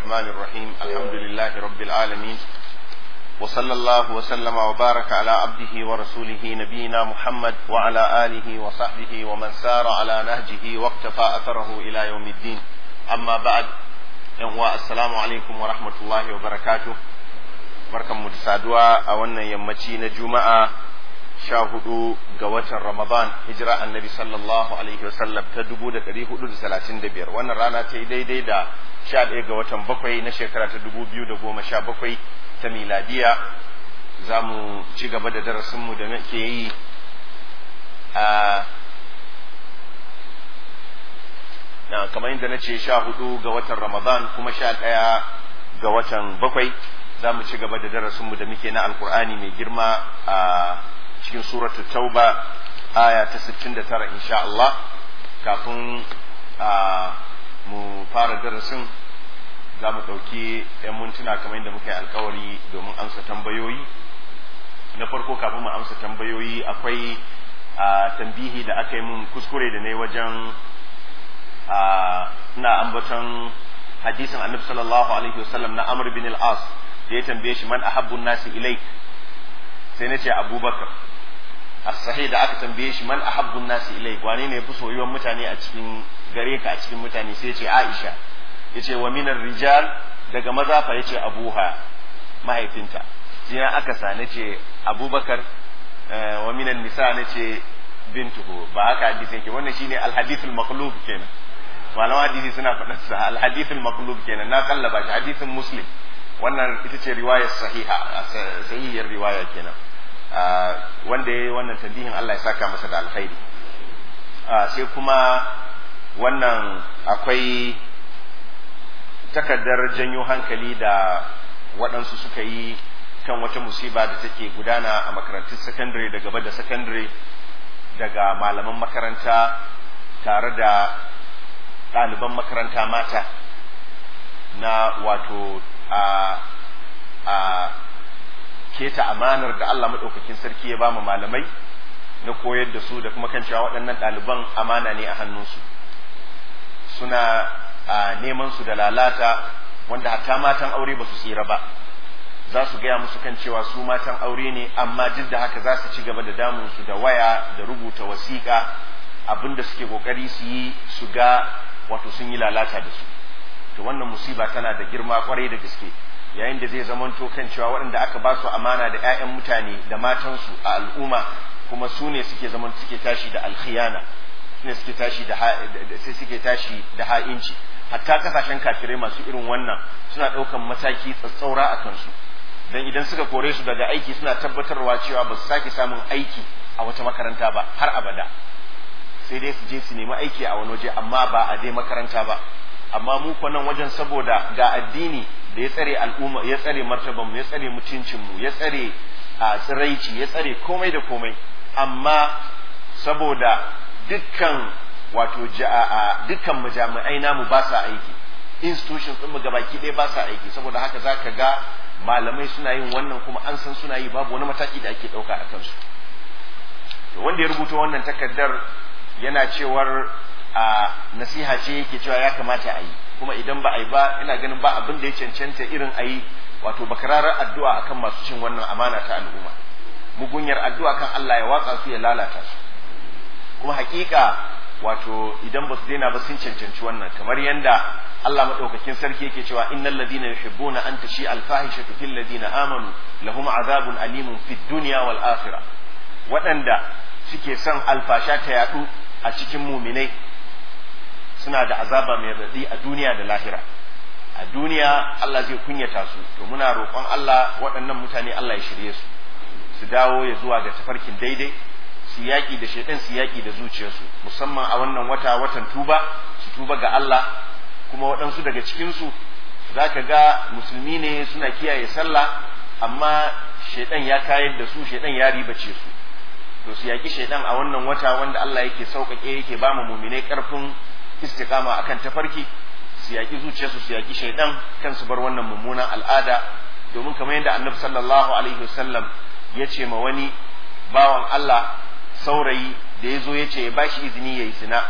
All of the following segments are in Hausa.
الرحمن الرحيم الحمد لله رب العالمين وصلى الله وسلم وبارك على عبده ورسوله نبينا محمد وعلى آله وصحبه ومن سار على نهجه واقتفى أثره إلى يوم الدين أما بعد السلام عليكم ورحمة الله وبركاته barkan mu da saduwa a wannan yammaci na juma'a sha hudu ga watan ramadan hijira annabi sallallahu alaihi wasallam ta dubu da dari hudu da talatin da biyar wannan rana ta yi daidai da sha ɗaya ga watan bakwai na shekara ta dubu biyu da goma sha bakwai ta miladiya za mu ci gaba da darasinmu da muke yi a na kamar yadda na ce sha hudu ga watan ramadan kuma sha ɗaya ga watan bakwai za mu ci gaba da darasinmu da muke na alkur'ani mai girma a cikin suratul tauba aya ta 69 insha Allah kafin mu fara darasin za mu ɗauki 'yan mintuna kamar yadda muka yi alkawari domin amsa tambayoyi na farko kafin mu amsa tambayoyi akwai tambihi da aka yi mun kuskure da ne wajen ina ambaton hadisin annabi sallallahu alaihi wasallam na amr bin al-as da ya tambaye shi man ahabbun nasi ilaik sai na ce abubakar as-sahih da aka tambaye shi man ahabbun nasi ilaik wane ne yafi soyuwan mutane a cikin gare ka a cikin mutane sai ya ce aisha yace wa minar rijal daga maza fa yace abuha mahaifinta jiya aka sa nace abubakar wa minan nisa nace bintuhu ba haka hadisi yake wannan shine al-hadith al-maqlub kenan malaman hadisi suna faɗar sa al-hadith al-maqlub kenan na kallaba shi hadisin muslim wannan ita ce riwayar sahiha sahihiyar riwaya kenan wanda ya wannan tambihin Allah ya saka masa da alkhairi sai kuma wannan akwai takardar janyo hankali da waɗansu suka yi kan wata musiba da take gudana a makarantun sakandare da gaba da sakandare daga malaman makaranta tare da ɗaliban makaranta mata na wato a a keta amanar da Allah maɗaukakin sarki ya ba mu malamai na koyar da su da kuma kan cewa waɗannan ɗaliban amana ne a hannunsu suna a neman su da lalata wanda hatta matan aure ba su tsira ba za su gaya musu kan cewa su matan aure ne amma duk da haka za su ci gaba da damun su da waya da rubuta wasiƙa abinda suke kokari su yi su ga wato sun yi lalata da su to wannan musiba tana da girma kwarai da gaske yayin da zai zamanto kan cewa waɗanda aka ba su amana da 'ya'yan mutane da matansu a al'umma kuma su ne suke zaman suke tashi da alkhiyana su ne suke tashi da sai suke tashi da ha'inci hatta kasashen kafirai masu irin wannan suna ɗaukan mataki tsatsaura a kansu dan idan suka kore su daga aiki suna tabbatarwa cewa ba su sake samun aiki a wata makaranta ba har abada sai dai su je su nemi aiki a wani waje amma ba a dai makaranta ba amma mu ko nan wajen saboda ga addini da ya tsare al'umma ya tsare martaban mu ya tsare mutuncin mu ya tsare a tsiraici ya tsare komai da komai amma saboda dukkan wato ja'a dukkan majami'ai namu ba sa aiki institutions din mu gabaki ɗaya ba sa aiki saboda haka zaka ga malamai suna yin wannan kuma an san suna yi babu wani mataki da ake ɗauka a kansu to wanda ya rubuta wannan takardar yana cewar a nasiha ce yake cewa ya kamata a yi kuma idan ba a yi ba ina ganin ba abin da ya cancanta irin a yi wato bakararar addu'a akan masu cin wannan amana ta al'umma mugunyar addu'a kan Allah ya watsa su ya lalata su kuma hakika wato idan ba su daina ba sun cancanci wannan kamar yanda Allah madaukakin sarki yake cewa innal ladina yuhibbuna an tashi al fahishatu fil ladina amanu lahum azabun alimun fid dunya wal akhirah waɗanda suke son alfasha ta yadu a cikin muminai suna da azaba mai raɗi a duniya da lahira a duniya Allah zai kunyata su to muna roƙon Allah waɗannan mutane Allah ya shirye su su dawo ya zuwa ga tafarkin daidai su yaƙi da shaitan su yaƙi da zuciyarsu musamman a wannan wata watan tuba su tuba ga Allah kuma waɗansu daga cikinsu za ka ga musulmi ne suna kiyaye sallah amma shaitan ya kayar da su shaitan ya ribace su to su yaƙi shaitan a wannan wata wanda Allah yake sauƙaƙe yake ba mu muminai ƙarfin istiqama akan tafarki su yaƙi zuciyarsu su yaƙi shaitan kan su bar wannan mummunan al'ada domin kamar yadda annabi sallallahu alaihi wasallam ya ce ma wani bawan Allah saurayi da ya zo ya ce ya bashi izini ya yi zina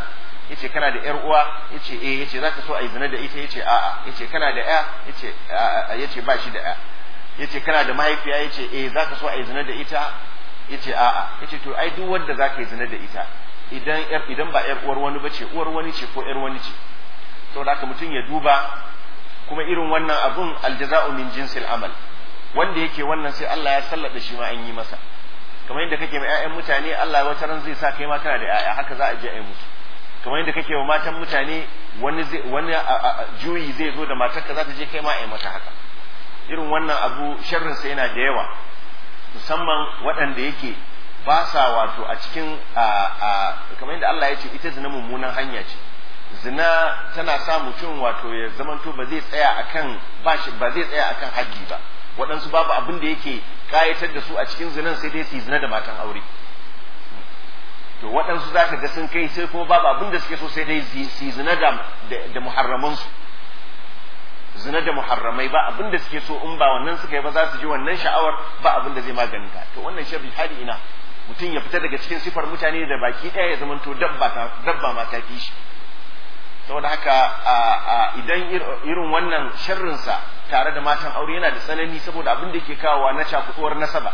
yace kana da yar uwa yace eh yace zaka so a yi zina da ita yace a'a yace kana da ya yace yace ba shi da ya yace kana da mahaifiya yace eh zaka so a yi zina da ita yace a'a yace to ai duk wanda zaka yi zina da ita idan yar idan ba yar uwar wani bace uwar wani ce ko yar wani ce saboda haka mutum ya duba kuma irin wannan abun aljaza'u min jinsil amal wanda yake wannan sai Allah ya sallada shi ma an yi masa kamar yadda kake ma ƴaƴan mutane Allah wata ran zai sa kai ma kana da ƴaƴa haka za a je a yi musu kamar yadda kake wa matan mutane wani zai wani juyi zai zo da matarka za ta je kai ma a yi mata haka irin wannan abu sharrin sa yana da yawa musamman waɗanda yake ba sa wato a cikin kamar yadda Allah ya ce ita zina mummunan hanya ce zina tana sa mutum wato ya zamanto ba zai tsaya akan ba zai tsaya akan haddi ba waɗansu babu abin da yake kayatar da su a cikin zinan sai dai su yi zina da matan aure to waɗansu za ka ga sun kai sai kuma babu abin da suke so sai dai su yi zina da da muharramansu zina da muharramai ba abin da suke so in ba wannan suka yi ba za su ji wannan sha'awar ba abin da zai maganinta to wannan sharri hadi ina mutum ya fita daga cikin sifar mutane da baki ɗaya ya zamanto dabba dabba ma ta fi shi saboda haka idan irin wannan sharrinsa tare da matan aure yana da tsanani saboda abin da yake kawowa na cakuɗuwar nasaba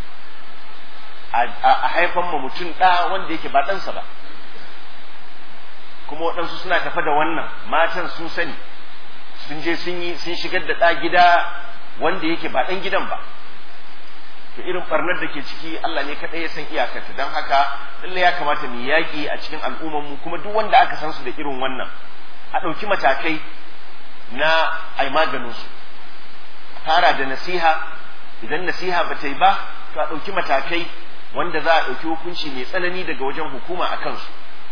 a haifan ma mutum ɗa wanda yake ba ɗansa ba kuma waɗansu suna tafa da wannan matan sun sani sun je sun yi sun shigar da ɗa gida wanda yake ba ɗan gidan ba to irin barnar da ke ciki Allah ne kaɗai ya san iyakarta don haka lalle ya kamata mu yaƙi a cikin al'ummarmu kuma duk wanda aka san su da irin wannan a ɗauki matakai na ai maganin su fara da nasiha idan nasiha ba ta yi ba to a ɗauki matakai wanda za a ɗauki hukunci mai tsanani daga wajen hukuma a kansu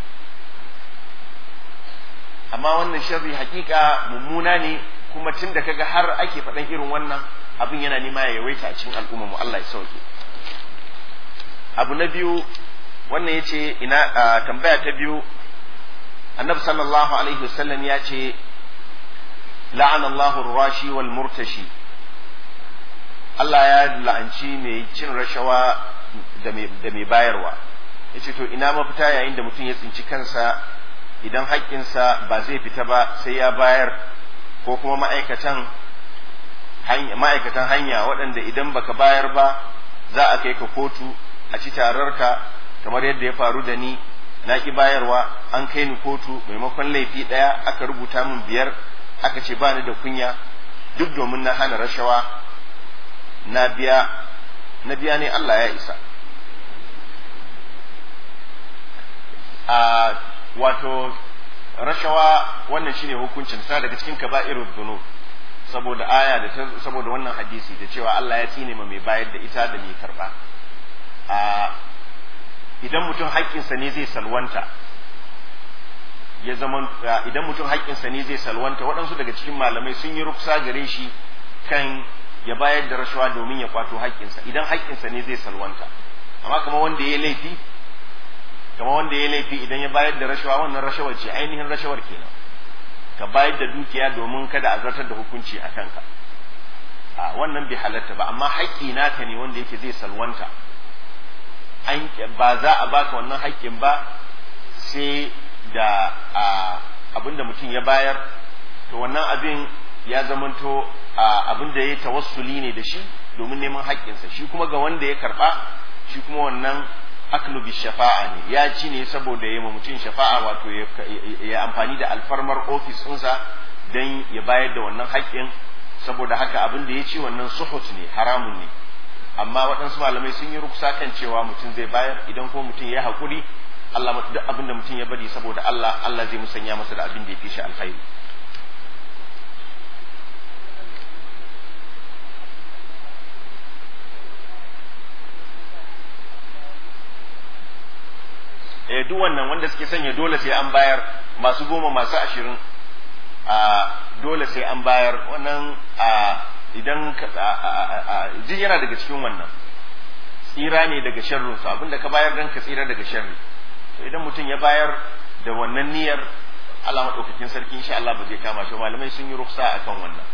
amma wannan sharri hakika mummuna ne kuma tun da kaga har ake faɗan irin wannan abin yana nema ya yawaita a cikin al'umma mu Allah ya sauke abu na biyu wannan yace ina tambaya ta biyu annabi sallallahu alaihi wasallam ya ce la'ana Allahu rashi wal murtashi Allah ya la'anci mai cin rashawa da mai bayarwa yace to ina mafita yayin da mutum ya tsinci kansa idan haƙƙinsa ba zai fita ba sai ya bayar ko kuma ma'aikatan ma'aikatan hanya waɗanda idan baka bayar ba za a kai ka kotu a ci tararka kamar yadda ya faru da ni na ki bayarwa an kai ni kotu maimakon laifi ɗaya aka rubuta min biyar aka ce ba ni da kunya duk domin na hana rashawa na biya na biya ne Allah ya isa a wato rashawa wannan shine hukuncin sa daga cikin kaba'irud dhunub saboda aya da ta saboda wannan hadisi da cewa Allah ya tsine ma mai bayar da ita da mai karba a idan mutum haƙƙinsa ne zai salwanta ya zama idan mutum haƙƙinsa ne zai salwanta waɗansu daga cikin malamai sun yi ruksa gare shi kan ya bayar da rashawa domin ya kwato haƙƙinsa idan haƙƙinsa ne zai salwanta amma kamar wanda ya laifi kamar wanda ya laifi idan ya bayar da rashawa wannan rashawar ce ainihin rashawar kenan ka bayar da dukiya domin kada a zartar da hukunci a kanka a wannan bai halatta ba amma haƙƙi naka ne wanda yake zai salwanta ba za a baka wannan haƙƙin ba sai da abin da mutum ya bayar to wannan abin ya zamanto abin da ya tawassuli ne da shi domin neman haƙƙinsa shi kuma ga wanda ya karɓa shi kuma wannan aklu bi shafa'a ne ya ci ne saboda ya mutum shafa'a wato ya amfani da alfarmar ofis ɗinsa don ya bayar da wannan haƙƙin saboda haka abin da ya ci wannan suhut ne haramun ne amma waɗansu malamai sun yi ruksa kan cewa mutum zai bayar idan ko mutum ya haƙuri Allah mutu duk abin da mutum ya bari saboda Allah Allah zai musanya masa da abin da ya fi shi alkhairi eh duk wannan wanda suke sanya dole sai an bayar masu goma masu ashirin a dole sai an bayar wannan a idan jin yana daga cikin wannan tsira ne daga sharrin su abinda ka bayar dan ka tsira daga sharri to idan mutum ya bayar da wannan niyyar Allah madaukakin sarki insha Allah ba zai kama shi malamai sun yi ruksa akan wannan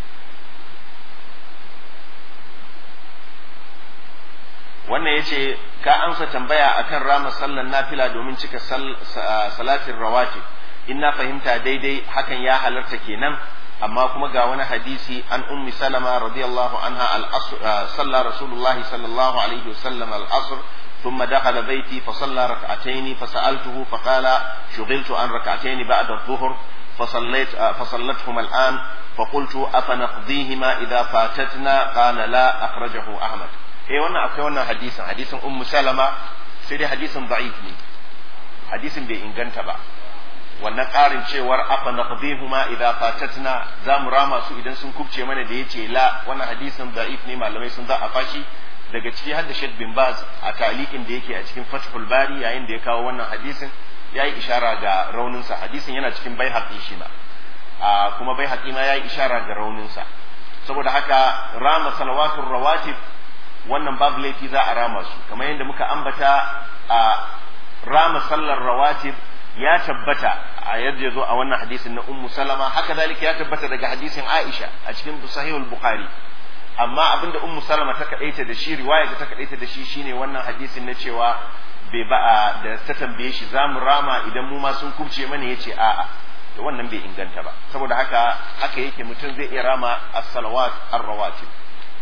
wannan yace ka amsa tambaya akan rama sallan nafila domin cika salatin rawatib in na fahimta daidai hakan ya halarta kenan amma kuma ga wani hadisi an ummi salama radiyallahu anha al-asr salla rasulullah sallallahu alaihi wasallam al-asr ثم دخل بيتي فصلى ركعتين فسألته فقال شغلت عن ركعتين بعد الظهر فصليت فصلتهما الآن فقلت أفنقضيهما إذا فاتتنا قال لا أخرجه أحمد eh wannan akwai wannan hadisin hadisin ummu salama sai dai hadisin da'if ne hadisin bai inganta ba wannan ƙarin cewar afa naqdihuma idza fatatna za mu rama su idan sun kubce mana da yace la wannan hadisin da'if ne malamai sun za a fashi daga ciki har da Sheikh bin Baz a taliqin da yake a cikin Fathul Bari yayin da ya kawo wannan hadisin yayi ishara ga raunin sa hadisin yana cikin Baihaqi shi ma kuma Baihaqi ma yayi ishara ga raunin sa saboda haka rama salawatul rawatib wannan babu laifi za a rama su kamar yadda muka ambata a rama sallar rawatib ya tabbata a yadda ya zo a wannan hadisin na ummu salama haka zalika ya tabbata daga hadisin aisha a cikin sahihul bukhari amma abinda ummu salama ta kadaita da shi riwaya da ta kadaita da shi shine wannan hadisin na cewa bai ba da ta tambaye shi za mu rama idan mu ma sun kubce mana yace a'a to wannan bai inganta ba saboda haka haka yake mutum zai iya rama as-salawat ar-rawatib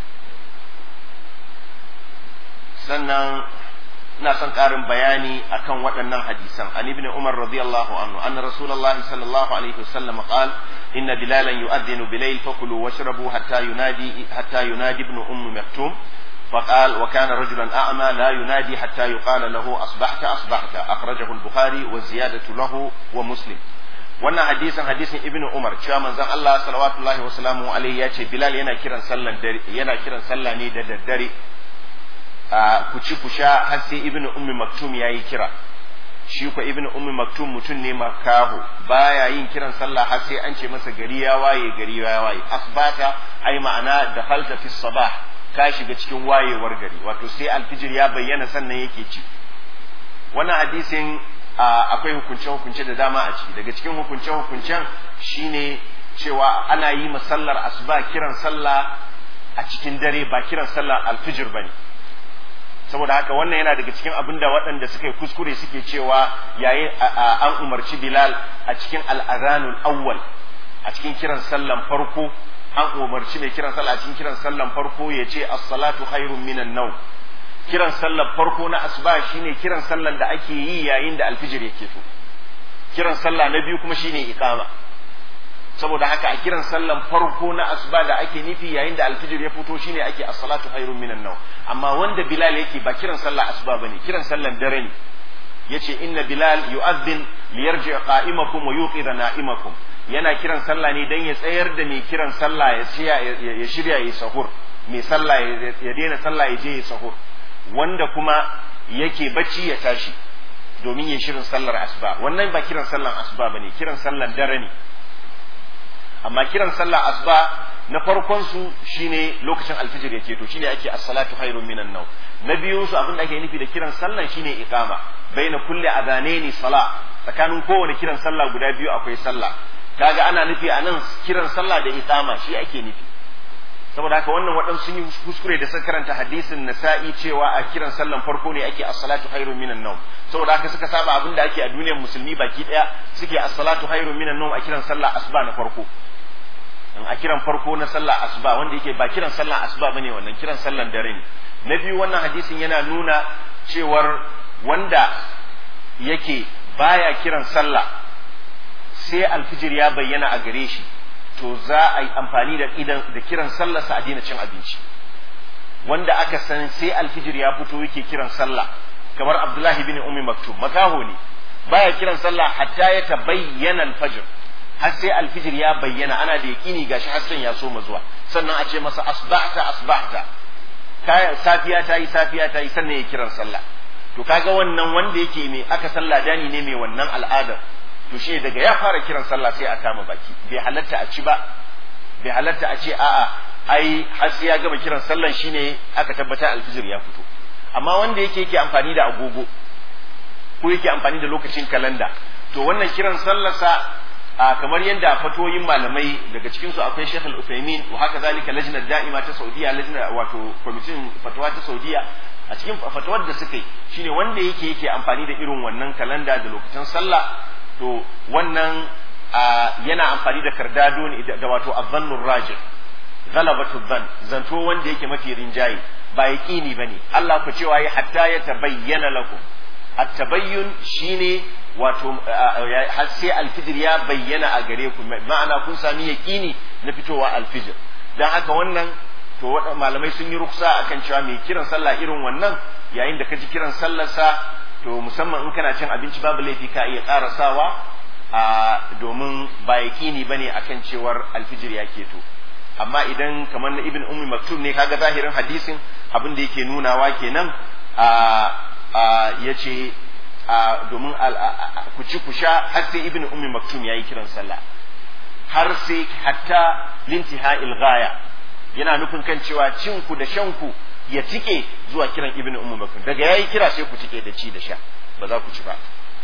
sannan ina son ƙarin bayani akan waɗannan hadisan an ibn umar radiyallahu anhu anna rasulullahi sallallahu alaihi wasallam qala inna bilalan yu'adhdhinu bilayl fakulu washrabu hatta yunadi hatta yunadi ibn umm maktum فقال وكان رجلا أعمى لا ينادي حتى يقال له أصبحت أصبحت أخرجه البخاري والزيادة له ومسلم wannan hadisin hadisin ibn umar cewa manzon Allah sallallahu wa sallamu alaihi ya ce bilal yana kiran sallan dare yana kiran sallah ne da daddare ku ci ku sha har sai ibn ummi maktum yayi kira shi ko ibn ummi maktum mutum ne makaho baya yin kiran sallah har sai an ce masa gari ya waye gari ya waye asbata ai ma'ana da halta fi sabah ka shiga cikin wayewar gari wato sai alfijir ya bayyana sannan yake ci wannan hadisin akwai hukunce-hukunce da dama a ciki daga cikin hukunce-hukuncen shine cewa ana yi masallar asuba kiran sallah a cikin dare ba kiran sallar alfijir bane saboda haka wannan yana daga cikin abin da waɗanda suka yi kuskure suke cewa yayin an umarci bilal a cikin al'azanul awwal a cikin kiran sallan farko an umarci mai kiran sallah a cikin kiran sallan farko ya ce as-salatu khairun minan nawm kiran sallar farko na asuba shine kiran sallar da ake yi yayin da alfijir yake so kiran sallah na biyu kuma shine iqama saboda haka a kiran sallar farko na asuba da ake nufi yayin da alfijir ya fito shine ake as-salatu khairun minan nawm amma wanda bilal yake ba kiran sallar asuba bane kiran sallar dare ne yace inna bilal yu'adhdhin liyarji qa'imakum wa yuqidha na'imakum yana kiran sallah ne dan ya tsayar da mai kiran sallah ya ya shirya yi sahur mai sallah ya daina sallah ya je ya sahur wanda kuma yake bacci ya tashi domin ya shirin sallar asuba wannan ba kiran sallar asuba bane kiran sallar dare ne amma kiran sallar asuba na farkon su shine lokacin alfijir yake to shine ake as-salatu khairun minan naw na biyun su abin da ake nufi da kiran sallan shine iqama baina kulli adhanaini sala tsakanin kowane kiran sallah guda biyu akwai sallah kaga ana nufi anan kiran sallah da iqama shi ake nufi saboda haka wannan waɗansu sun yi kuskure da suka karanta hadisin nasa'i cewa a kiran sallan farko ne ake as-salatu khairun minan nawm saboda haka suka saba abin da ake a duniyar musulmi baki daya suke as-salatu khairun minan nawm a kiran sallah asuba na farko in a kiran farko na sallah asuba wanda yake ba kiran sallah asuba bane wannan kiran sallan dare ne na biyu wannan hadisin yana nuna cewar wanda yake baya kiran sallah sai alfijir ya bayyana a gare shi to za a yi amfani da idan da kiran sallarsa a daina cin abinci wanda aka san sai alfijir ya fito yake kiran sallah kamar abdullahi bin ummi maktum makaho ne baya kiran sallah hatta ya tabayyana alfajr har sai alfijir ya bayyana ana da yakini gashi hassan ya so zuwa sannan a ce masa asbahta asbahta safiya ta yi safiya ta yi sannan ya kiran sallah to kaga wannan wanda yake mai aka sallah dani ne mai wannan al'adar to shi daga ya fara kiran sallah sai a kama baki bai halatta a ci ba bai halatta a ce a'a ai har sai ya gama kiran sallan shine aka tabbata alfijir ya fito amma wanda yake yake amfani da agogo ko yake amfani da lokacin kalanda to wannan kiran sallarsa a kamar yadda fatoyin malamai daga cikin su akwai Sheikh Al-Uthaymeen wa haka zalika lajnar da'ima ta Saudiya lajnar wato kwamitin fatawa ta Saudiya a cikin fatawar da suka yi shine wanda yake yake amfani da irin wannan kalanda da lokacin sallah to wannan yana amfani da kardado ne da wato azzannur rajih ghalabatu dhann zanto wanda yake mafi rinjaye ba yaqini bane Allah ku cewa ya hatta ya tabayyana lakum at-tabayyun shine wato har sai alfijir ya bayyana a gare ku ma'ana kun sami yaqini na fitowa alfijir dan haka wannan to malamai sun yi ruksa akan cewa mai kiran sallah irin wannan yayin da ka ji kiran sallarsa to musamman in kana cin abinci babu laifi ka iya karasawa a domin ba yaqini bane akan cewar alfijir ya keto amma idan kamar na ibn ummi maktub ne kaga zahirin hadisin abin da yake nunawa kenan a yace domin ku ci ku sha har sai ibn ummi maktum yayi kiran sallah har sai hatta lintiha'il ghaya yana nufin kan cewa cin ku da shan ku ya tike zuwa kiran ibn ummi maktum daga yayi kira sai ku tike da ci da sha ba za ku ci ba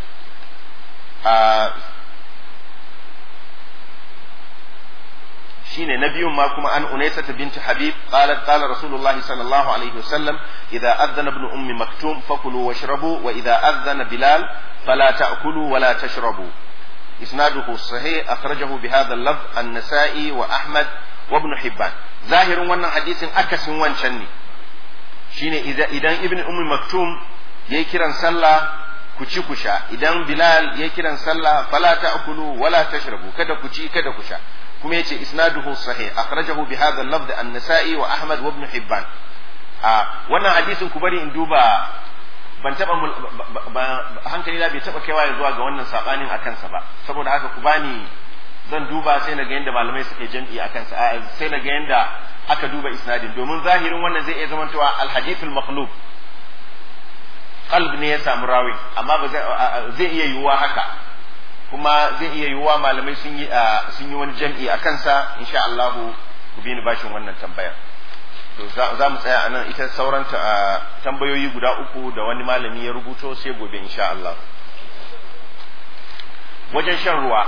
shine na biyun ma kuma an unaisa binti habib qalat qala rasulullahi sallallahu alaihi wasallam idza adhana ibn ummi maktum fakulu washrabu wa idza adhana bilal fala ta'kulu wa la tashrabu isnaduhu sahih akhrajahu bi hadha al-lafz an-nasa'i wa ahmad wa ibn hibban zahirin wannan hadisin akasin wancan ne shine idan ibn ummi maktum yayi kiran sallah ku ci ku sha idan bilal yayi kiran sallah fala ta'kulu wa la tashrabu kada ku ci kada ku sha kuma yace isnaduhu sahih akhrajahu bi hadha al-lafz an-nasa'i wa ahmad wa ibn hibban a wannan hadisin ku bari in duba ban taba hankali na bai taba kaiwa zuwa ga wannan sabanin a kansa ba saboda haka ku bani zan duba sai na ga yanda malamai suke jam'i a kansa sai na ga yanda aka duba isnadin domin zahirin wannan zai iya zamantowa al-hadithul maqlub qalb ne ya samu rawi amma ba zai iya yiwuwa haka kuma zai iya yiwuwa malamai sun yi sun yi wani jam'i a kansa insha Allah ku bi ni bashin wannan tambayar to za mu tsaya anan ita sauran tambayoyi guda uku da wani malami ya rubuto sai gobe insha Allah wajen shan ruwa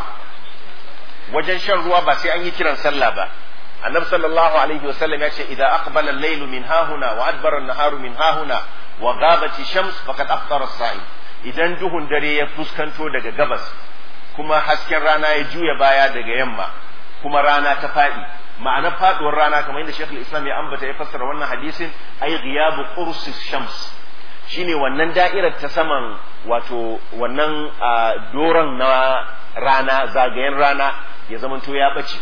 wajen shan ruwa ba sai an yi kiran sallah ba annabi sallallahu alaihi wasallam ya ce idan aqbala al-layl min hahuna wa adbara an-naharu min hahuna wa ghabat shams faqad aftara as-sa'im idan duhun dare ya fuskanto daga gabas kuma hasken rana ya juya baya daga yamma kuma rana ta faɗi ma'anar faduwar rana kamar yadda Sheikh Islam ya ambata ya fassara wannan hadisin ay ghiyabu qursis shams shine wannan da'irar ta saman wato wannan doron na rana zagayen rana ya zamanto ya bace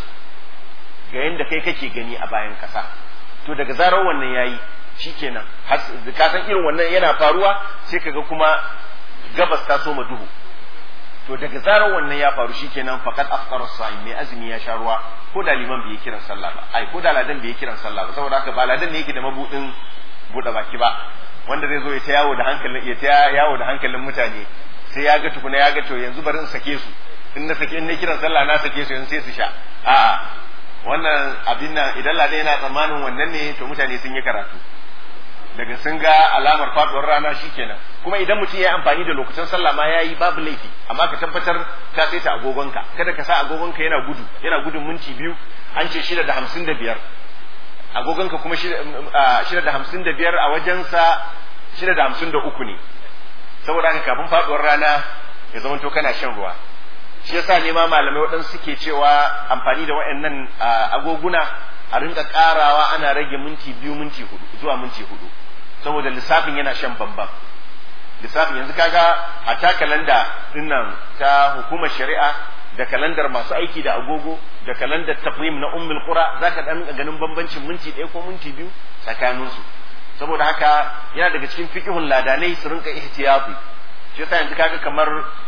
ga yadda kai kake gani a bayan kasa to daga zarar wannan yayi shikenan ka san irin wannan yana faruwa sai kaga kuma gabas ta soma duhu to daga zarar wannan ya faru shikenan faqad afṭara as-sa'im mai azumi ya sha ruwa ko da liman bai kiran sallah ba ai ko da ladan bai kiran sallah ba saboda haka ba ladan ne yake da mabudin bude baki ba wanda zai zo ya ta yawo da hankalin ya ta yawo da hankalin mutane sai ya ga tukuna ya ga to yanzu bari in sake su in na sake in na kiran sallah na sake su yanzu sai su sha a'a wannan abin nan idan ladan yana tsammanin wannan ne to mutane sun yi karatu daga sun ga alamar faduwar rana shikenan kuma idan mutum ya yi amfani da lokacin sallah ma yayi babu laifi amma ka tabbatar ka saita agogonka kada ka sa agogonka yana gudu yana gudun minti biyu an ce shida da hamsin da biyar agogonka kuma shida da hamsin da biyar a wajensa shida da hamsin da uku ne saboda haka kafin faduwar rana ya zama to kana shan ruwa shi yasa ne ma malamai waɗansu suke cewa amfani da waɗannan agoguna a rinka karawa ana rage minti biyu minti hudu zuwa minti hudu saboda lissafin yana shan bambam lissafin yanzu kaga a ta kalanda dinnan ta hukumar shari'a da kalandar masu aiki da agogo da kalandar taqwim na ummul qura zaka dan ganin bambancin minti ɗaya ko minti biyu tsakanin su saboda haka yana daga cikin fiqhun ladanai su rinka ihtiyati shi yasa yanzu kaga kamar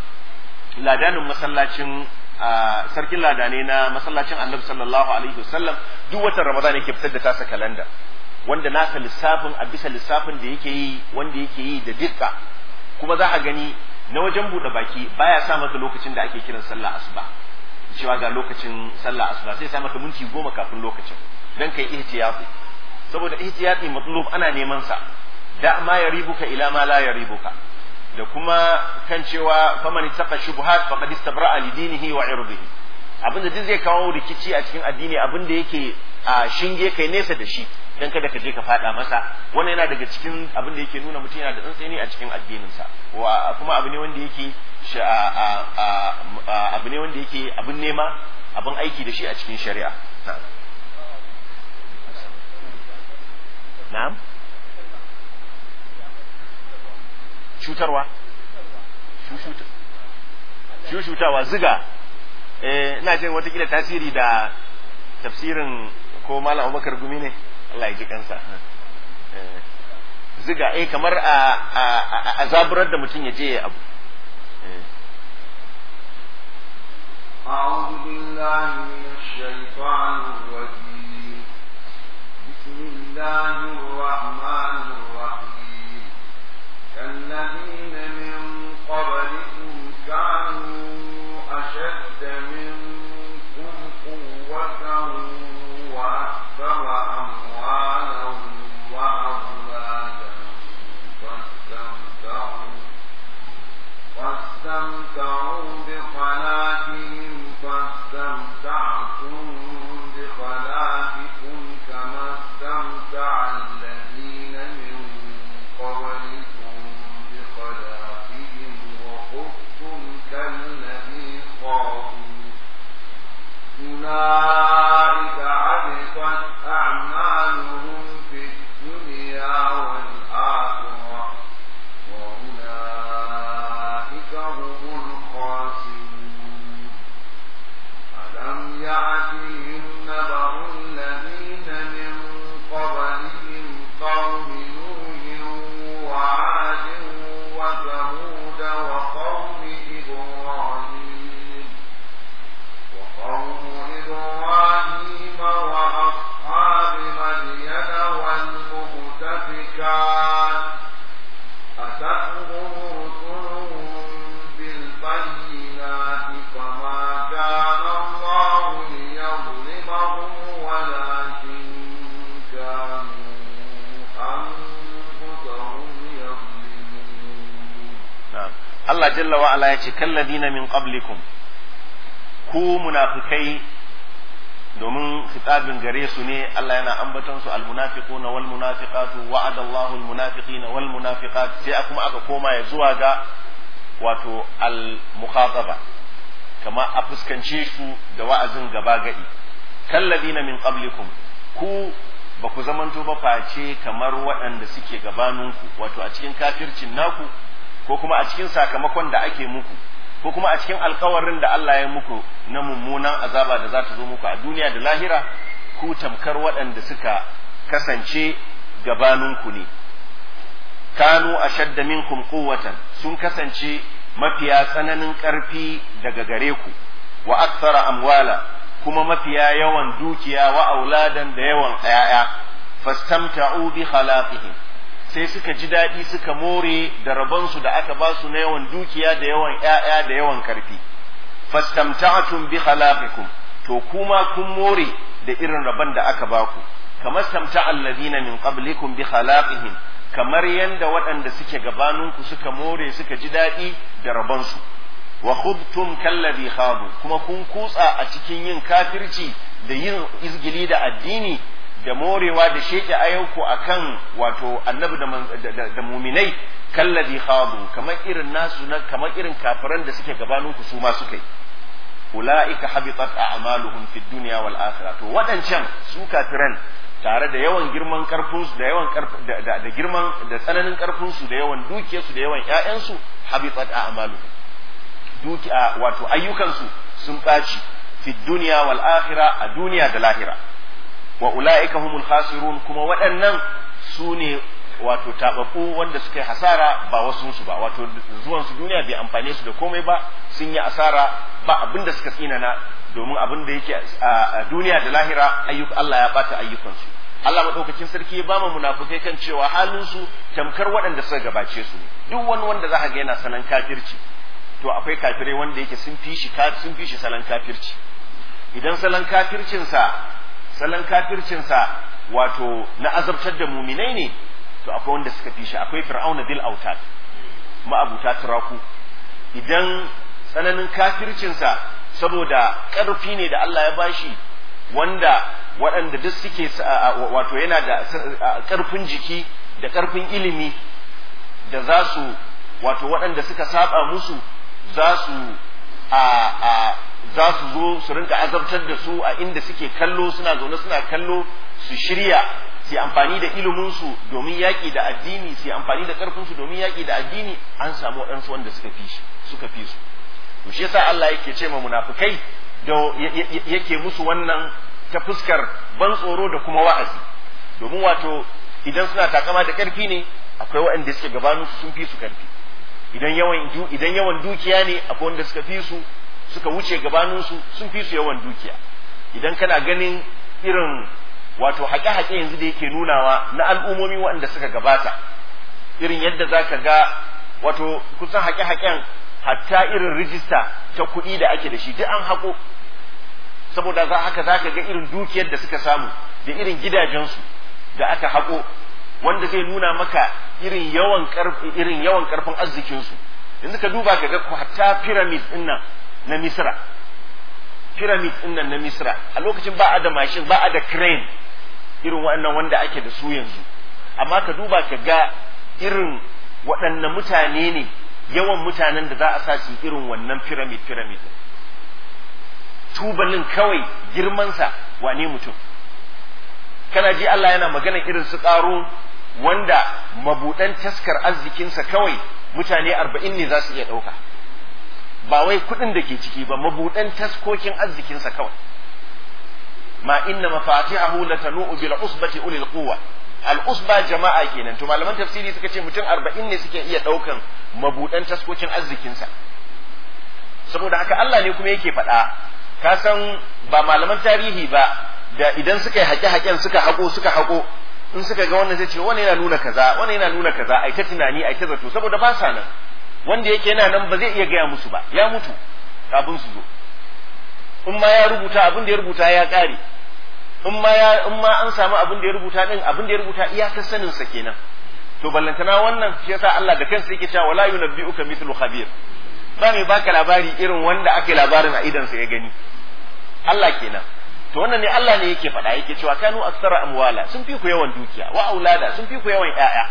ladanin masallacin sarkin ladane na masallacin annabi sallallahu alaihi wasallam duk watan ramadan yake fitar da tasa kalanda wanda nasa lissafin a bisa lissafin da yake yi wanda yake yi da dukka kuma za a gani na wajen buɗe baki baya sa maka lokacin da ake kiran sallah asuba cewa ga lokacin sallah asuba sai sa maka minti goma kafin lokacin dan kai ihtiyati saboda ihtiyati matlub ana neman sa da ma yaribuka ila ma la yaribuka da kuma kan cewa faman ittaqa shubuhat faqad istabra'a li dinihi wa irdihi abin da duk zai kawo rikici a cikin addini abin da yake a shinge kai nesa da shi dan kada ka je ka fada masa wannan yana daga cikin abin da yake nuna mutum yana da tsantseni a cikin addininsa wa kuma abu ne wanda yake abu ne wanda yake abin nema abin aiki da shi a cikin shari'a na'am cutarwa shushutawa ziga eh ina jin watakila tasiri da tafsirin ko malam abubakar gumi ne Allah ya ji kansa ziga eh kamar a zaburar da mutum ya je ya abu أعوذ بالله من الشيطان الرجيم بسم الله الرحمن الرحيم كالذين من قبلكم كانوا أشد منكم قوة وأكثر أموالا وأولادا فاستمتعوا فاستمتعوا بخلاقهم فاستمتعتم بخلاقكم كما استمتع الذين من قبلكم بخلاقهم وخذتم كالذي خاضوا أولئك عبثت أعمالهم في الدنيا والآخرة وأولئك هم الخاسرون ألم يأتهم نبأ الذين من قبلهم قوم نوح وعاد وثمود وقوم إبراهيم وقوم إبراهيم وأصحاب مدين والمؤتفكات أتتهم رسلهم بالبينات فما كان الله ليظلمهم ولكن كانوا أنفسهم يظلمون na'am Allah jalla wa ala yace kalladina min qablikum ku munafikai domin khitabin gare su ne Allah yana ambaton su almunafiquna wal munafiqatu wa'ada Allahu almunafiqina wal munafiqat sai kuma aka koma ya zuwa ga wato al mukhataba kama a fuskance su da wa'azin gaba gadi kalladina min qablikum ku ba ku zamanto ba face kamar waɗanda suke gabaninku wato a cikin kafircin naku ko kuma a cikin sakamakon da ake muku ko kuma a cikin alkawarin da Allah ya muku na mummunan azaba da za ta zo muku a duniya da lahira ku tamkar waɗanda suka kasance gabaninku ne kanu ashadda minkum quwwatan sun kasance mafiya tsananin ƙarfi daga gare ku wa akthara amwala kuma mafiya yawan dukiya wa auladan da yawan ƴaƴa fastamta'u bi khalaqihim sai suka ji daɗi suka more da rabonsu da aka ba su na yawan dukiya da yawan ƴaƴa da yawan karfi fastamta'tum bi khalaqikum to kuma kun more da irin rabon da aka ba ku kamar stamta'a alladhina min qablikum bi khalaqihim kamar yanda waɗanda suke gabaninku suka more suka ji daɗi da rabonsu wa khudtum kalladhi khadu kuma kun kutsa a cikin yin kafirci da yin izgili da addini da morewa da sheke ayyuku akan wato annabi da, da, muminai kalladhi khadu kamar irin nasu na kamar irin kafiran da suke gabaninku su ma suka yi ulaika habitat a'maluhum fid dunya wal akhirah to wadancan su kafiran tare da yawan girman karfin su da yawan da, da girman da tsananin karfin su da yawan dukiyarsu da yawan ƴaƴan su habitat a'maluhum dukiya wato ayyukan su sun ɓaci fid dunya wal akhirah a duniya da lahira wa ula'ika humul khasirun kuma waɗannan su ne wato tababbu wanda suka yi hasara ba wasu su ba wato zuwan su duniya bai amfane su da komai ba sun yi asara ba abin da suka tsinana domin abin da yake a duniya da lahira ayyuka Allah ya bata ayyukansu Allah madaukakin sarki ya ba mu munafukai kan cewa halin su tamkar waɗanda suka gabace su ne duk wani wanda za ga yana sanan kafirci to akwai kafirai wanda yake sun fi shi sun fi shi salan kafirci idan salan kafircinsa salon kafircinsa wato na azabtar da muminai ne to akwai wanda suka fi shi akwai fir'auna bil autad ma'abuta turaku idan tsananin kafircinsa saboda ƙarfi ne da Allah ya bashi wanda waɗanda duk suke wato yana da ƙarfin jiki da ƙarfin ilimi da za su wato waɗanda suka saba musu za su a a za su zo su rinka azabtar da su a inda suke kallo suna zaune suna kallo su shirya su amfani da iliminsu domin yaƙi da addini su amfani da ƙarfinsu domin yaƙi da addini an samu waɗansu wanda suka fi shi suka fi su to shi yasa Allah yake ce ma munafikai da yake musu wannan ta fuskar ban tsoro da kuma wa'azi domin wato idan suna takama da ƙarfi ne akwai waɗanda suke gabanin sun fi su ƙarfi idan yawan idan yawan dukiya ne akwai wanda suka fi su suka wuce gabanin su sun fi su yawan dukiya idan kana ganin irin wato haƙe-haƙe yanzu da yake nunawa na al'ummomi waɗanda suka gabata irin yadda za ka ga wato kusan haƙe-haƙen hatta irin rijista ta kuɗi da ake da shi duk an haƙo saboda za haka za ka ga irin dukiyar da suka samu da irin gidajensu da aka haƙo wanda zai nuna maka irin yawan ƙarfi irin yawan ƙarfin arzikinsu yanzu ka duba ka ga hatta pyramid ɗin nan na misra pyramid ɗin nan na misra a lokacin ba a da mashin ba a da crane irin waɗannan wanda ake da su yanzu amma ka duba ka ga irin waɗanne mutane ne yawan mutanen da za a sa su irin wannan pyramid pyramid tubalin kawai girmansa wane mutum kana ji Allah yana magana irin su ƙaro wanda mabuɗan taskar arzikinsa kawai mutane arba'in ne za su iya ɗauka ba wai kuɗin da ke ciki ba mabuɗan taskokin arzikinsa kawai ma inna mafatihahu latanu bil usbati ulil quwwa al usba jama'a kenan to malaman tafsiri suka ce mutum arba'in ne suke iya ɗaukan mabuɗan taskokin arzikinsa saboda haka Allah ne kuma yake faɗa ka san ba malaman tarihi ba da idan suka yi haƙe-haƙen suka haƙo suka haƙo in suka ga wannan zai ce wannan yana nuna kaza wannan yana nuna kaza ai ta tunani ai ta zato saboda ba sa nan wanda yake yana nan ba zai iya gaya musu ba ya mutu kafin su zo in ma ya rubuta abin da ya rubuta ya ƙare in ma ya in ma an samu abin da ya rubuta din abin da ya rubuta iyakar sanin sa kenan to ballantana wannan shi yasa Allah da kansa yake cewa wala yunabbi'uka mithlu khabir ba mai baka labari irin wanda ake labarin a idan sa ya gani Allah kenan to wannan ne Allah ne yake faɗa yake cewa kanu aksara amwala sun fi ku yawan dukiya wa aulada sun fi ku yawan ƴaƴa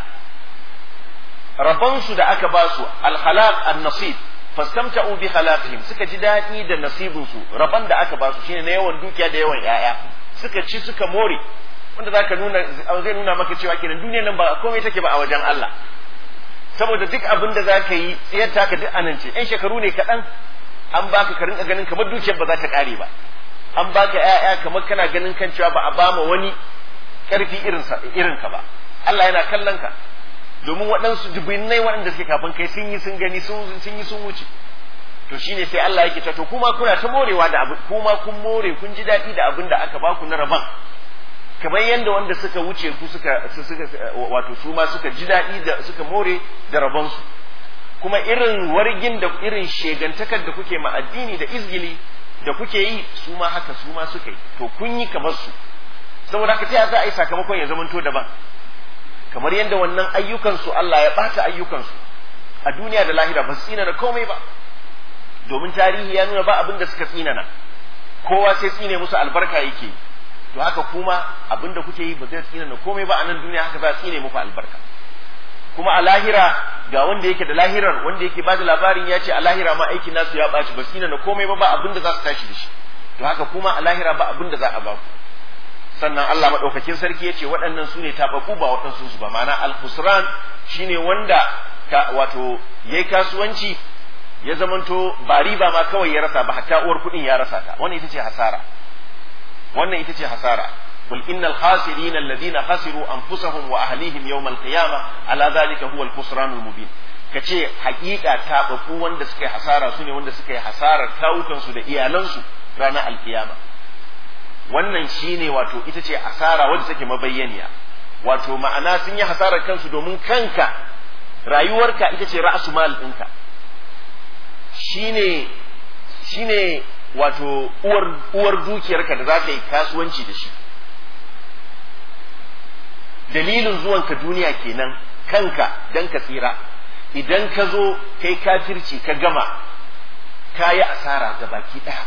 rabansu da aka ba su alkhalaq an-nasib fastamta'u bi khalaqihim suka ji daɗi da nasibin su raban da aka ba su shine na yawan dukiya da yawan ƴaƴa suka ci suka more wanda zaka nuna zai nuna maka cewa kenan duniyar nan ba komai take ba a wajen Allah saboda duk abin da zaka yi tsayar taka duk anan ce ƴan shekaru ne kaɗan an baka ka rinka ganin kamar dukiyar ba za ta ƙare ba an baka ƴaƴa kamar kana ganin kan cewa ba a bama wani ƙarfi irin ka ba Allah yana kallon ka domin waɗansu dubinnai waɗanda suke kafin kai sun yi sun gani sun yi sun wuce to shine sai Allah yake ta to kuma kuna ta morewa da abin kuma kun more kun ji daɗi da abin da aka baku na rabon kamar yadda wanda suka wuce ku suka wato su ma suka ji daɗi da suka more da rabonsu kuma irin wargin da irin shegantakar da kuke ma addini da izgili da kuke yi su ma haka su ma suka yi to kun yi kamar su saboda haka ta za a yi sakamakon ya zamanto daban kamar yadda wannan ayyukansu Allah ya ɓata ayyukansu a duniya da lahira ba su tsinana komai ba domin tarihi ya nuna ba abin da suka tsinana kowa sai tsine musu albarka yake to haka kuma abin da kuke yi ba zai tsinana komai ba a nan duniya haka za a tsine muku albarka kuma a lahira ga wanda yake da lahirar wanda yake bada labarin ya ce a lahira ma aikin nasu ya ɓaci ba su na komai ba ba abin da za su tashi da shi to haka kuma a lahira ba abin da za a ba ku sannan Allah maɗaukakin sarki ya ce waɗannan su ne taɓaɓɓu ba waɗansu su ba ma'ana al-husran shine wanda ka wato yayi kasuwanci ya zamanto ba riba ma kawai ya rasa ba hatta uwar kuɗin ya rasa ta wannan ita ce hasara wannan ita ce hasara قل إن الخاسرين الذين خسروا أنفسهم وأهليهم يوم القيامة على ذلك هو الخسران المبين kace hakika tababu wanda suka yi hasara su ne wanda suka yi hasarar kawukansu da iyalansu ranar alkiyama wannan shine wato ita ce asara wadda take mabayyaniya wato ma'ana sun yi hasarar kansu domin kanka rayuwarka ita ce ra'asu mal ɗinka shine shine wato uwar uwar dukiyarka da za ka yi kasuwanci da shi dalilin zuwanka duniya kenan kanka dan ka tsira idan ka zo kai kafirci ka gama ka yi asara ga baki ɗaya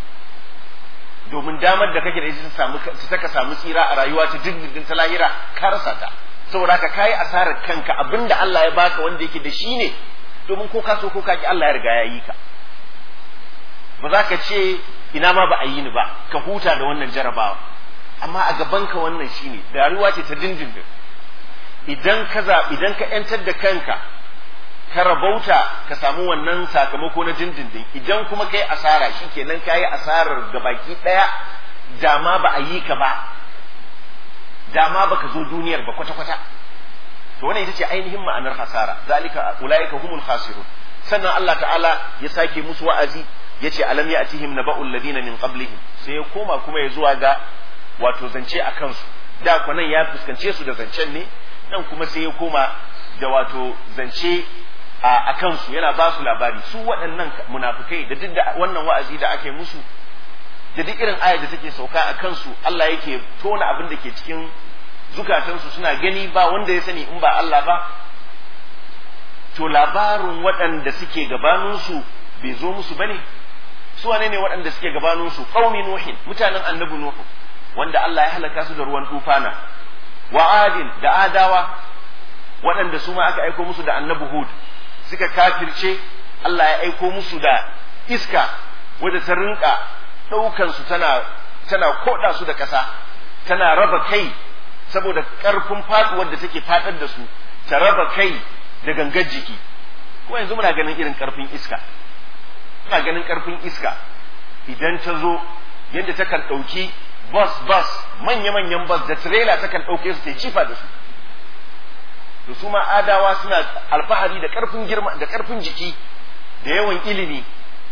domin damar da kake da ita ta samu ta ka samu tsira a rayuwa ta dindindin ta lahira ka rasa ta saboda haka kayi asarar kanka abinda Allah ya baka wanda yake da shi ne domin ko ka so ko ka ki Allah ya riga ya yi ka ba za ka ce ina ma ba a yi ni ba ka huta da wannan jarabawa amma a gaban ka wannan shine da rayuwa ce ta dindindin idan ka idan ka yantar da kanka ka rabauta ka samu wannan sakamako na dindindin idan kuma kai asara shikenan kayi asarar gabaki daya dama ba a yi ka ba dama baka zo duniyar ba kwata kwata to wannan ita ce ainihin ma'anar hasara zalika ulaika humul khasirun sannan Allah ta'ala ya sake musu wa'azi yace alam ya'tihim naba'ul ladina min qablihim sai ya koma kuma ya zuwa ga wato zance a kansu da kwanan ya fuskance su da zancen ne nan kuma sai ya koma da wato zance a kansu yana ba su labari su waɗannan munafukai da duk da wannan wa'azi da ake musu da duk irin ayar da take sauka a kansu Allah yake tona abin da ke cikin zukatansu suna gani ba wanda ya sani in ba Allah ba to labarin waɗanda suke gabaninsu bai zo musu bane su wane ne waɗanda suke gabaninsu qaumi nuhin mutanen annabi nuhu wanda Allah ya halaka su da ruwan tufana wa adin da adawa waɗanda su ma aka aiko musu da annabi hud suka kafirce Allah ya aiko musu da iska wadda ta rinka ɗaukan su tana tana koda su da ƙasa tana raba kai saboda ƙarfin faɗuwar da take faɗar da su ta raba kai da gangar jiki ko yanzu muna ganin irin ƙarfin iska muna ganin ƙarfin iska idan ta zo yadda ta kan ɗauki bus bus manya-manyan bus da trailer ta kan ɗauke su ta cifa da su to su ma adawa suna alfahari da ƙarfin girma da ƙarfin jiki da yawan ilimi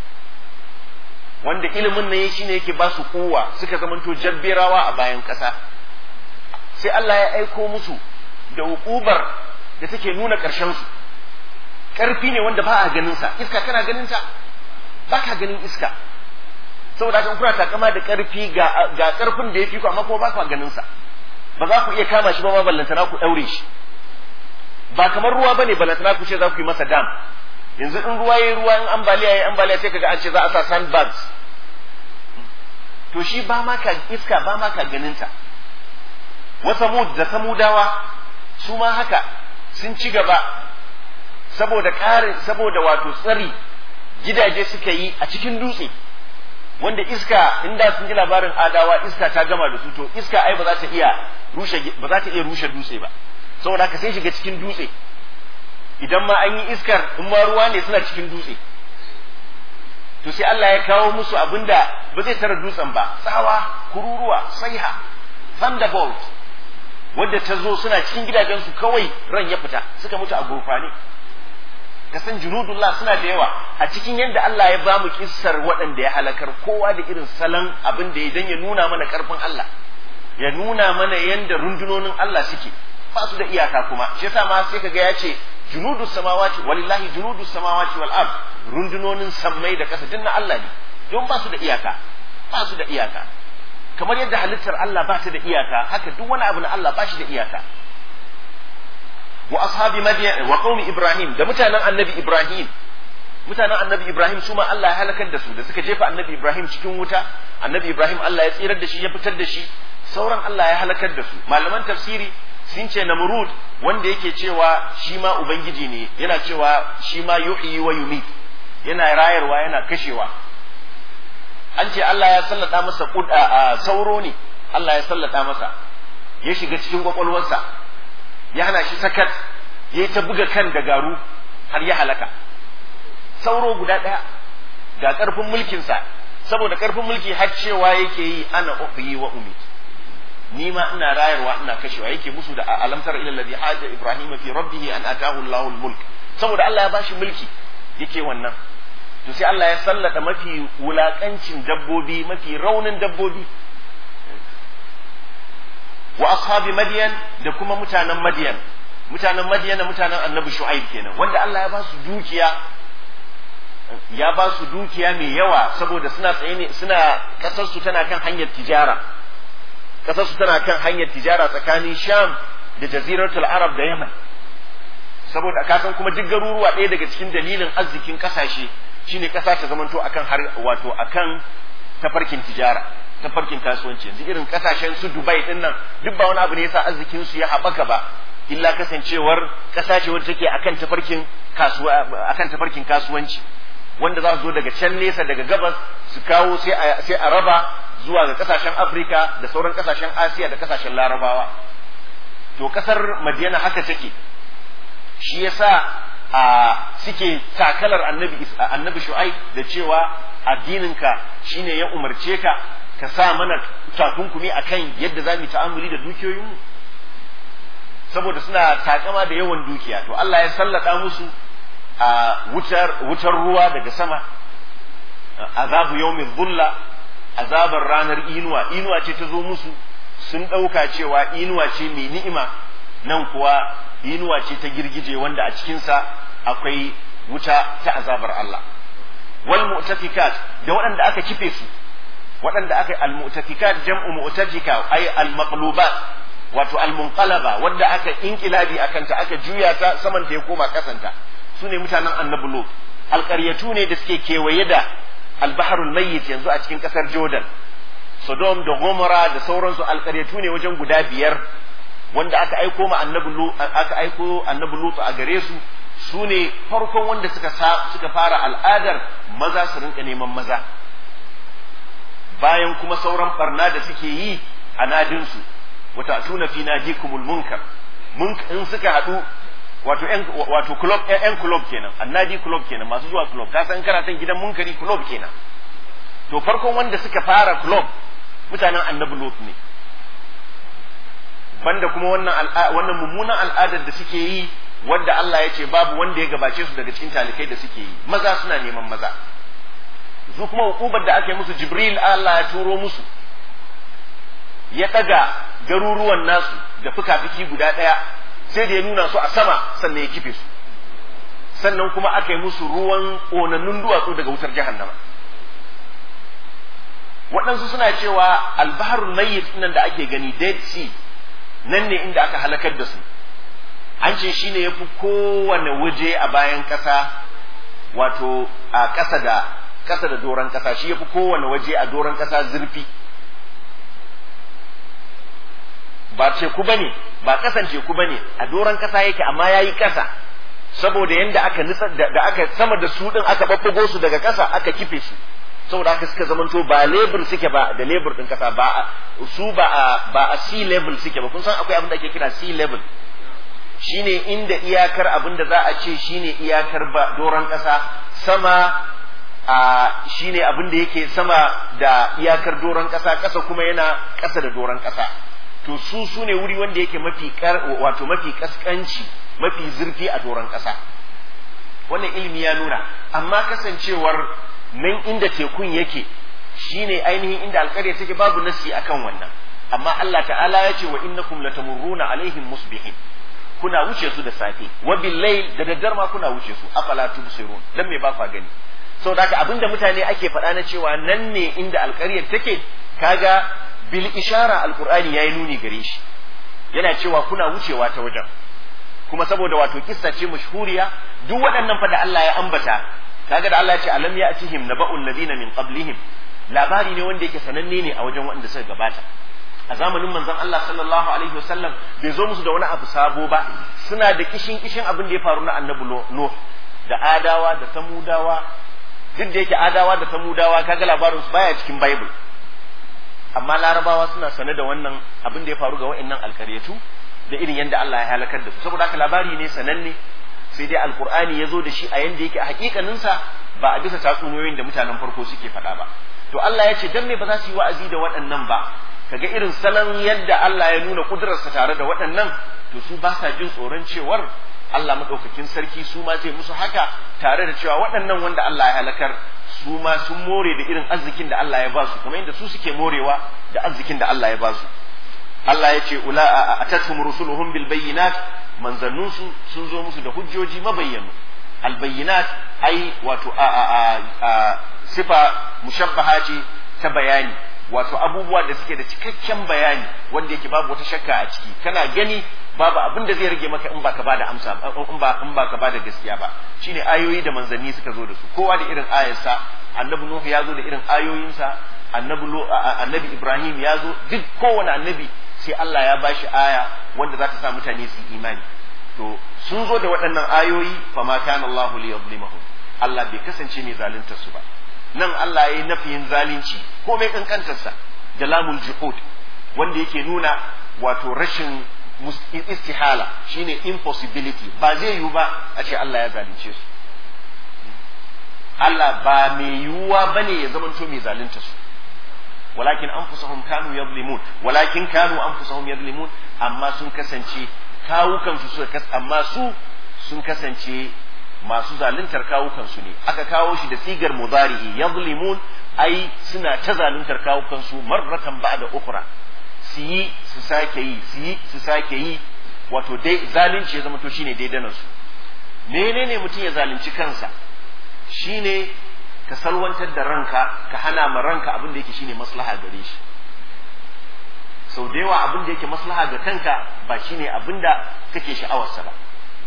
wanda ilimin nan shine yake ba su kowa suka zamanto jabberawa a bayan ƙasa sai Allah ya aiko musu da hukubar da take nuna ƙarshen su ƙarfi ne wanda ba a ganin sa iska kana ganin ta ba ka ganin iska saboda kan kuna takama da ƙarfi ga ga ƙarfin da ya fi ku amma kuma ba ku ganin sa ba za ku iya kama shi ba ma ballantana ku ɗaure shi ba kamar ruwa bane ballantana ku ce za ku yi masa dam yanzu in ruwa yayi ruwa in ambaliya yayi ambaliya sai kaga an ce za a sa sandbags to shi ba ma ka iska ba ma ka ganin ta wa samud da samudawa su ma haka sun ci gaba saboda ƙarin saboda wato tsari gidaje suka yi a cikin dutse wanda iska inda sun ji labarin adawa iska ta gama da su to iska ai ba za ta iya rushe ba za ta iya rushe dutse ba saboda haka sai shiga cikin dutse idan ma an yi iskar in ma ruwa ne suna cikin dutse to sai Allah ya kawo musu abinda ba zai tara dutsen ba tsawa kururuwa saiha thunderbolt wadda ta zo suna cikin gidajensu kawai ran ya fita suka mutu a gurfane ka san junudullah suna da yawa a cikin yadda Allah ya bamu kissar waɗanda ya halakar kowa da irin salon abin da ya dan ya nuna mana karfin Allah ya nuna mana yadda rundunonin Allah suke ba su da iyaka kuma shi yasa ma sai kaga ya ce junudu samawati walillahi junudu samawati wal ard rundunonin sammai da kasa dinna Allah ne don ba su da iyaka ba su da iyaka kamar yadda halittar Allah ba ta da iyaka haka duk wani abu na Allah ba shi da iyaka wa ashabi madyan wa qaumi ibrahim da mutanen annabi ibrahim mutanen annabi ibrahim su ma Allah ya halakar da su da suka jefa annabi ibrahim cikin wuta annabi ibrahim Allah ya tsirar da shi ya fitar da shi sauran Allah ya halakar da su malaman tafsiri sun ce namrud wanda yake cewa shi ma ubangiji ne yana cewa shi ma yuhyi wa yumit yana rayarwa yana kashewa an ce Allah ya sallata masa kuda sauro ne Allah ya sallata masa ya shiga cikin kwakwalwarsa ya hana shi sakat ya ta buga kan da garu har ya halaka sauro guda ɗaya ga ƙarfin mulkinsa saboda ƙarfin mulki har cewa yake yi ana uhyi wa umit ni ma ina rayarwa ina kashewa yake musu da alamtar ila alladhi haja ibrahim fi rabbih an atahu allahul mulk saboda Allah ya bashi mulki yake wannan to sai Allah ya sallata mafi wulakancin dabbobi mafi raunin dabbobi wa ashabi madyan da kuma mutanen madyan mutanen madyan mutanen annabi shu'aib kenan wanda Allah ya ba su dukiya ya ba su dukiya mai yawa saboda suna tsaye ne suna kasar su tana kan hanyar tijara kasar su tana kan hanyar tijara tsakanin sham da jaziratul arab da yaman saboda kasan kuma duk garuruwa ɗaya daga cikin dalilin arzikin kasashe shine kasa ta zamanto akan har wato akan tafarkin tijara tafarkin kasuwanci yanzu irin kasashen su Dubai din nan duk ba wani abu ne yasa arzikin su ya haɓaka ba illa kasancewar kasa ce wadda take akan tafarkin kasuwa akan tafarkin kasuwanci wanda za su zo daga can nesa daga gabas su kawo sai a sai a raba zuwa ga kasashen Afirka da sauran kasashen Asiya da kasashen Larabawa to kasar Madina haka take shi yasa a suke takalar annabi annabi Shu'aib da cewa addininka shine ya umarce ka ka sa mana takunkumi akan yadda za mu yi ta'amuli da dukiyoyinmu saboda suna takama da yawan dukiya to Allah ya sallata musu a wutar wutar ruwa daga sama azabu yawmin dhulla azabar ranar inuwa inuwa ce ta zo musu sun ɗauka cewa inuwa ce mai ni'ima nan kuwa inuwa ce ta girgije wanda a cikinsa akwai wuta ta azabar Allah wal mu'tafikat da waɗanda aka kife su waɗanda aka al mu'tafikat jam'u mu'tajika ay al maqlubat wato al munqalaba wanda aka inkilabi akan ta aka juya ta saman ta ya koma kasanta su ne mutanen annabi lut alƙaryatu ne da suke kewaye da albaharul mayyit yanzu a cikin ƙasar jordan sodom da gomora da sauransu alƙaryatu ne wajen guda biyar wanda aka aiko ma annabi aka aiko annabi lut a gare su su ne farkon wanda suka suka fara al'adar maza su rinka neman maza bayan kuma sauran barna da suke yi a nadinsu wata tuna fi nadikumul munkar in suka haɗu wato yan wato club yan club kenan annadi club kenan masu zuwa club ka san kana san gidan munkari club kenan to farkon wanda suka fara club mutanen annabi lot ne banda kuma wannan wannan mummunan al'adar da suke yi wanda Allah ya ce babu wanda ya gabace su daga cikin talikai da suke yi maza suna neman maza su kuma hukubar da aka yi musu jibril Allah ya turo musu ya daga garuruwan nasu da fuka-fiki guda ɗaya sai da ya nuna su a sama sannan ya kife su sannan kuma aka yi musu ruwan ƙonannun duwatsu daga wutar jahannama waɗansu suna cewa albaharul mayyit nan da ake gani dead sea nan ne inda aka halakar da su an ce shi ne ya fi kowane waje a bayan ƙasa wato a ƙasa da ƙasa da doron ƙasa shi ya fi kowane waje a doron ƙasa zurfi ba teku ba ne ba ƙasan teku ba ne a doron ƙasa yake amma ya yi ƙasa saboda yadda aka nitsar da aka sama da su ɗin aka ɓaɓɓago su daga ƙasa aka kife su saboda haka suka zamanto ba lebur suke ba da lebur ɗin ƙasa ba su ba a ba a sea level suke ba kun san akwai abin da ake kira sea level shine inda iyakar abin da za a ce shine iyakar ba doron ƙasa sama a shine abin da yake sama da iyakar doron ƙasa ƙasa kuma yana ƙasa da doron ƙasa to su su ne wuri wanda yake mafi wato mafi kaskanci mafi zurfi a doron ƙasa wannan ilimi ya nuna amma kasancewar nan inda tekun yake shine ainihin inda alƙarya take babu nasi akan wannan amma Allah ta'ala ya ce wa innakum latamurruna alaihim musbihin kuna wuce su da safe wa layl da daddar ma kuna wuce su afala tubsirun dan me ba kwa gani saboda haka abinda mutane ake faɗa na cewa nan ne inda alƙaryar take kaga bil ishara alqur'ani yayi nuni gare shi yana cewa kuna wucewa ta wajen kuma saboda wato kissa ce mashhuriya duk waɗannan fa da Allah ya ambata kaga da Allah ya ce alam ya'tihim naba'ul ladina min qablihim labari ne wanda yake sananne ne a wajen wanda suka gabata a zamanin manzon Allah sallallahu alaihi wasallam bai zo musu da wani abu sabo ba suna da kishin kishin abin da ya faru na annabi Nuh da adawa da samudawa duk da yake adawa da samudawa kaga labarin su baya cikin bible amma larabawa suna sane da wannan abin da ya faru ga wa'annan alkaryatu da irin yadda Allah ya halakar da su saboda haka labari ne sananne sai dai alkur'ani ya zo da shi a yanda yake a hakikaninsa ba a bisa tatsuniyoyin da mutanen farko suke faɗa ba to Allah ya ce dan me ba za su yi wa'azi da waɗannan ba kaga irin salon yadda Allah ya nuna kudurarsa tare da waɗannan to su ba sa jin tsoron cewar Allah maɗaukakin sarki su ma zai musu haka tare da cewa waɗannan wanda Allah ya halakar su ma sun more da irin arzikin da Allah ya ba su kamar yadda su suke morewa da arzikin da Allah ya ba su Allah ya ce ula atatum rusuluhum bil bayyinat manzannun su sun zo musu da hujjoji mabayyanu al bayyinat ai wato a a a sifa mushabbaha ce ta bayani wato abubuwa da suke da cikakken bayani wanda yake babu wata shakka a ciki kana gani babu abin da zai rage maka in baka bada amsa in ba in baka bada gaskiya ba shine ayoyi da manzanni suka zo da su kowa da irin ayarsa annabi nuhu ya zo da irin ayoyinsa annabi annabi ibrahim ya zo duk kowane annabi sai Allah ya bashi aya wanda za ta sa mutane su imani to sun zo da waɗannan ayoyi fa ma kana Allah li yuzlimahum Allah bai kasance mai zalunta su ba nan Allah ya yi nafiyin zalunci ko mai kankantarsa da lamul juhud wanda yake nuna wato rashin istihala shine impossibility ba zai yiwu ba a ce Allah ya zalunce su Allah ba mai yiwuwa bane ya zamanto mai zalunta su walakin anfusahum kanu yadlimun walakin kanu anfusahum yadlimun amma sun kasance kawukansu suka amma su sun kasance masu zaluntar kawukansu ne aka kawo shi da sigar mudari'i yadlimun ai suna ta zaluntar kawukansu marratan ba'da ukhra su yi su sake yi su yi su sake yi wato dai zalunci ya zama to shine daidanan su menene mutum ya zalunci kansa shine ka salwantar da ranka ka hana ma ranka abin da yake shine maslaha gare shi sau da yawa abin da yake maslaha ga kanka ba shine abin da kake sha'awarsa ba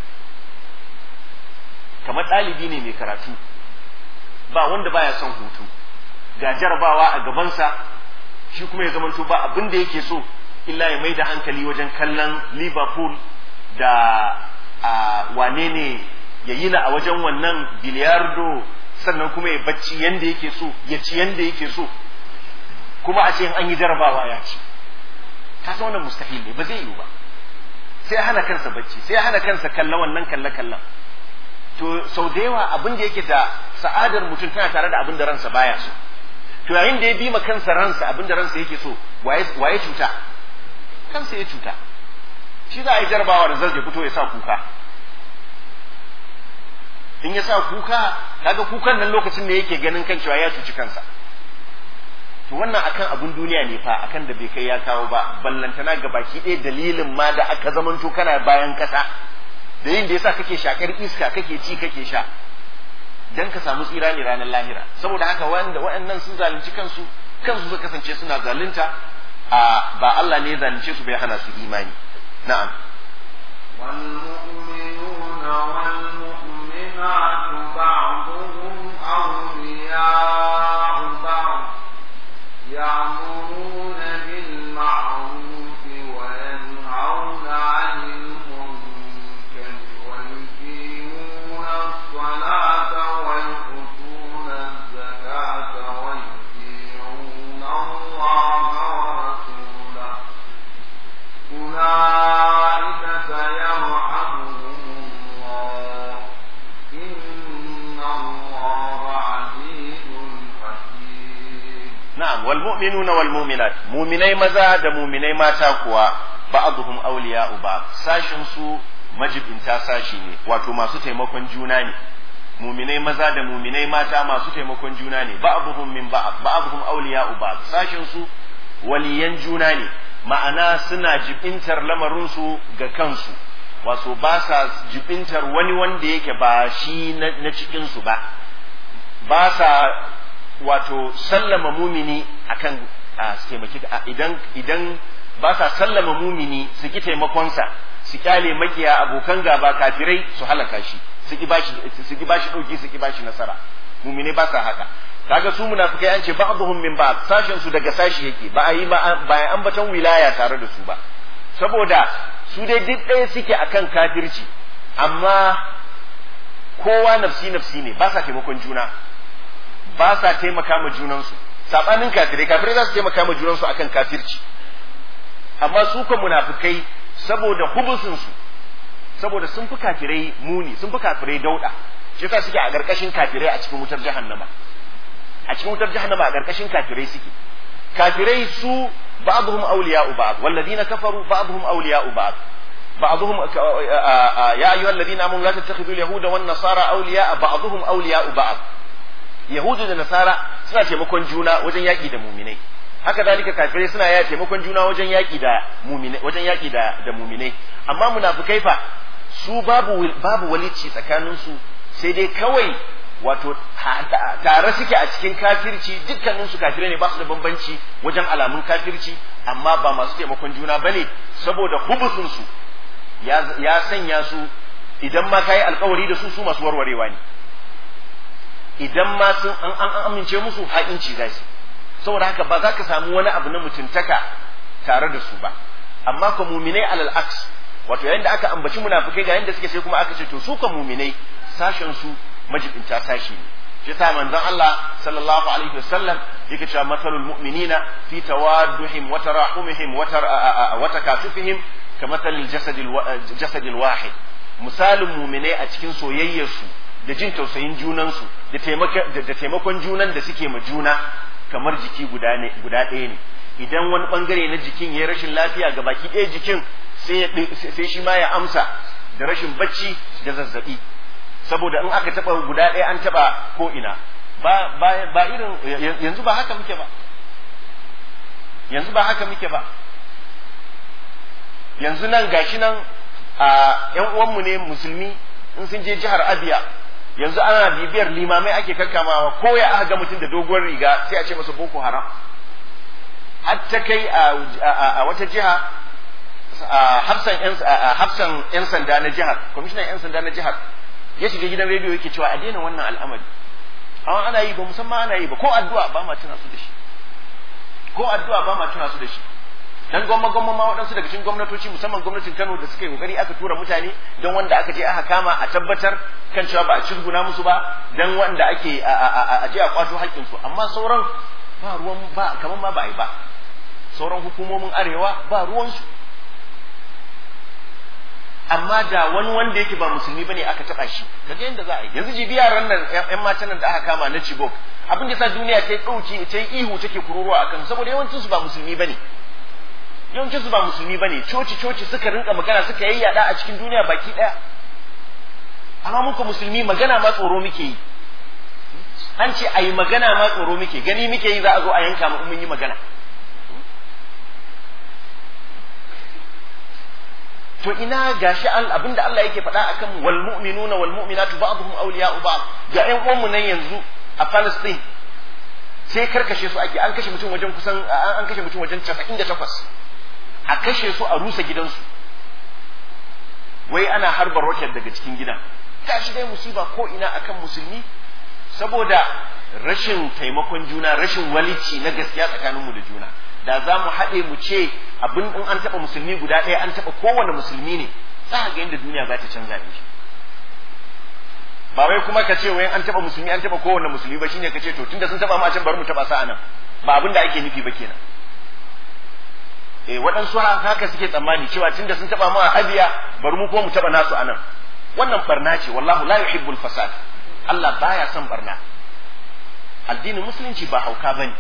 kamar ɗalibi ne mai karatu ba wanda baya son hutu ga jarabawa a gabansa shi kuma ya zamanto ba abin da yake so illa ya mai da hankali wajen kallon liverpool da a wane ne ya yi a wajen wannan biliyardo sannan kuma ya bacci yanda yake so ya ci yanda yake so kuma a ce an yi jarabawa ya ci ka san wannan mustahil ne ba zai yiwu ba sai ya hana kansa bacci sai ya hana kansa kallon wannan kalle kallon to sau da yawa abin da yake da sa'adar mutum tana tare da abin da ransa baya so to yayin da ya bi ma kansa ransa abin da ransa yake so waye cuta kansa ya cuta shi za a yi jarabawa da zai fito ya sa kuka in ya sa kuka kaga kukan nan lokacin da yake ganin kan cewa ya cuci kansa to wannan akan abin duniya ne fa akan da bai kai ya kawo ba ballantana ga baki ɗaya dalilin ma da aka zamanto kana bayan kasa da yin da yasa kake shakar iska kake ci kake sha dan ka samu tsira ne ranar lahira saboda haka wanda waɗannan sun zalunci kansu kansu suka kasance suna zalunta a ba Allah ne ya zalunce su bai hana su imani na'am والمؤمنون والمؤمنات بعضهم أولياء بعض يأمرون بالمعروف وينهون عن المنكر ويقيمون الصلاة ويؤتون الزكاة ويطيعون الله ورسوله أولئك سيرحمهم الله إن الله عزيز حكيم na'am wal mu'minuna wal mu'minat mu'minai maza da mu'minai mata kuwa ba'dhum awliya'u ba'd sashin su majibinta sashi ne wato masu taimakon juna ne mu'minai maza da mu'minai mata masu taimakon juna ne ba'dhum min ba'd ba'dhum awliya'u ba'd sashin su waliyan juna ne ma'ana suna jibintar lamarin su ga kansu wato ba sa jibintar wani wanda yake ba shi na cikin su ba ba sa wato sallama mumini akan a su taimaki idan idan ba sa sallama mumini su ki taimakonsa su kyale makiya abokan gaba kafirai su halaka shi su ki bashi su ki bashi dauki su ki bashi nasara mumine ba sa haka kaga su munafikai an ce ba'dhum min ba'd sashen su daga sashi yake ba a yi ba a ambaton wilaya tare da su ba saboda su dai duk ɗaya suke akan kafirci amma kowa nafsi nafsi ne ba sa taimakon juna ba sa taimaka ma junansu sabanin kafirai kafirai za su taimaka ma junansu akan kafirci amma su kan munafikai saboda hubusin su saboda sun fi kafirai muni sun fi kafirai dauda shi yasa suke a ƙarƙashin kafirai a cikin wutar jahannama a cikin wutar jahannama a ƙarƙashin kafirai suke kafirai su ba'dhum awliya'u ba'd walladhina kafaru ba'dhum awliya'u ba'd بعضهم يا أيها الذين آمنوا لا تتخذوا اليهود والنصارى أولياء بعضهم أولياء بعض Yahudu da Nasara suna taimakon juna wajen yaƙi da muminai. Haka zalika kafirai suna ya taimakon juna wajen yaƙi da muminai, wajen yaƙi da, da muminai. Amma munafukai fa su babu babu walici tsakanin su sai dai kawai wato tare suke a cikin kafirci dukkanin su kafirai ne ba su da bambanci wajen alamun kafirci amma ba masu taimakon juna bane saboda hubusun su ya sanya su idan ma kayi alkawari da su su masu warwarewa ne idan ma sun an an amince musu ha'inci za su saboda haka ba za ka samu wani abu na mutuntaka tare da su ba amma ka muminai alal aks wato yayin da aka ambaci munafikai ga yanda suke sai kuma aka ce to su ka muminai sashen su majibinta sashi ne shi sa manzon Allah sallallahu alaihi wasallam yake cewa masalul mu'minina fi tawadduhim wa tarahumihim wa takatufihim kamathalil jasadil jasadil wahid misalin muminai a cikin soyayyarsu da jin tausayin junansu da taimakon junan da suke ma juna kamar jiki guda ɗaya ne idan wani bangare na jikin ya rashin lafiya ga baki ɗaya jikin sai shi ma ya amsa da rashin bacci da zazzabi saboda in aka taba guda ɗaya an taba ko ina ba ba irin yanzu ba haka muke ba yanzu ba haka muke ba yanzu nan gashi nan a yan uwanmu ne musulmi in sun je jihar Abia yanzu ana bibiyar limamai ake kakkamawa ko ya aka ga mutum da doguwar riga sai a ce masa boko haram har ta kai a wata jiha hafsan yan sanda na jihar kwamishinan yan sanda na jihar ya shiga gidan rediyo yake cewa a daina wannan al'amari amma ana yi ba musamman ana yi ba ko addu'a ba ma tuna su da shi ko addu'a ba ma tuna su da shi dan gwamma gwamma ma waɗansu daga cikin gwamnatoci musamman gwamnatin Kano da suka yi kokari aka tura mutane don wanda aka je aka kama a tabbatar kan cewa ba a cirguna musu ba dan wanda ake a je a kwato haƙƙin su amma sauran ba ruwan ba kaman ma ba a yi ba sauran hukumomin arewa ba ruwansu amma da wani wanda yake ba musulmi bane aka taba shi kaga yanda za a yi yanzu jibi yaran nan yan matan nan da aka kama na Chibok abin da sa duniya ta dauki ta yi ihu take kururuwa akan saboda yawancin su ba musulmi bane yawancin su ba musulmi bane coci coci suka rinka magana suka yayyada a cikin duniya baki daya amma muka musulmi magana ma tsoro muke yi an ce ayi magana ma tsoro muke gani muke yi za a zo a yanka mu mun yi magana to ina gashi abinda Allah yake faɗa akan wal mu'minuna wal mu'minatu ba'dhum awliya'u ba'd ga ƴan uwanmu nan yanzu a Palestine sai karkashe su ake an kashe mutum wajen kusan an kashe mutum wajen 98 a kashe su a rusa gidansu wai ana harba rocket daga cikin gidan gashi dai musiba ko ina akan musulmi saboda rashin taimakon juna rashin walici na gaskiya tsakaninmu da juna da za mu haɗe mu ce abin in an taɓa musulmi guda ɗaya an taɓa kowane musulmi ne za ga yadda duniya za ta canza ne ba wai kuma ka ce wai an taɓa musulmi an taɓa kowane musulmi ba shine ka ce to tunda sun taɓa mu a can bari mu taɓa sa anan ba abin da ake nufi ba kenan eh waɗansu haka suke tsammani cewa tunda sun taɓa mu a abiya bari mu ko mu taɓa nasu anan wannan barna ce wallahu la yuhibbul fasad Allah baya son barna addinin musulunci ba hauka bane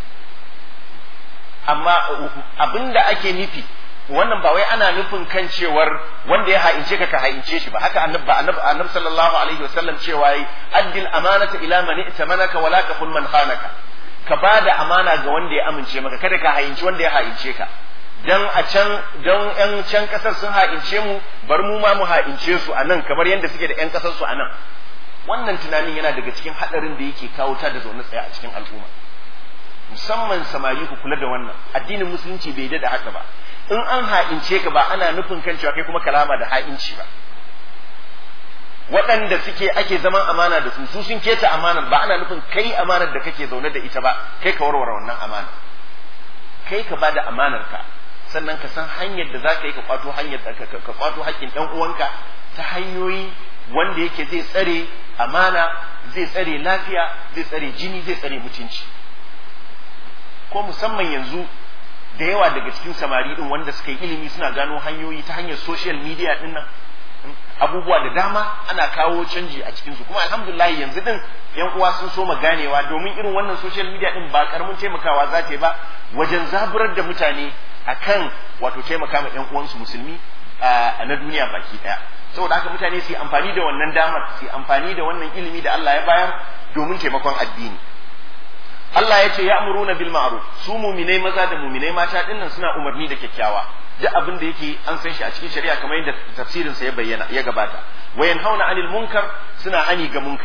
amma abinda ake nufi wannan ba wai ana nufin kan cewar wanda ya ha'ince ka ka ha'ince shi ba haka annabi annabi annabi sallallahu alaihi wasallam cewa yi addil amanata ila man itamanaka wala kafun man khanaka ka bada amana ga wanda ya amince maka kada ka ha'inci wanda ya ha'ince ka dan a can dan yan can kasar sun ha'ince mu bar mu ma mu ha'ince su anan kamar yadda suke da yan kasar su anan wannan tunanin yana daga cikin hadarin da yake kawo ta da zaune tsaye a cikin al'umma musamman samari ku kula da wannan addinin musulunci bai da haka ba in an ha'ince ka ba ana nufin kan cewa kai kuma kalama da ha'inci ba waɗanda suke ake zaman amana da su su sun keta amanar ba ana nufin kai amanar da kake zaune da ita ba kai ka warware wannan amana kai ka bada amanar ka sannan ka san hanyar da za ka yi ka kwato hanyar ka kwato haƙƙin ɗan uwanka ta hanyoyi wanda yake zai tsare amana zai tsare lafiya zai tsare jini zai tsare mutunci ko musamman yanzu da yawa daga cikin samari din wanda suka yi ilimi suna gano hanyoyi ta hanyar social media din nan abubuwa da dama ana kawo canji a cikin su kuma alhamdulillah yanzu din yan uwa sun so ma ganewa domin irin wannan social media din ba karamin taimakawa za ta yi ba wajen zaburar da mutane akan wato taimaka ma yan uwansu musulmi a na duniya baki daya saboda haka mutane su yi amfani da wannan damar su yi amfani da wannan ilimi da Allah ya bayar domin taimakon addini Allah ya ce ya amuruna bil ma'ruf su muminai maza da muminai mata dinnan suna umarni da kyakkyawa duk abin da yake an san shi a cikin shari'a kamar yadda tafsirin sa ya bayyana ya gabata wa yanhauna anil munkar suna hani ga munkari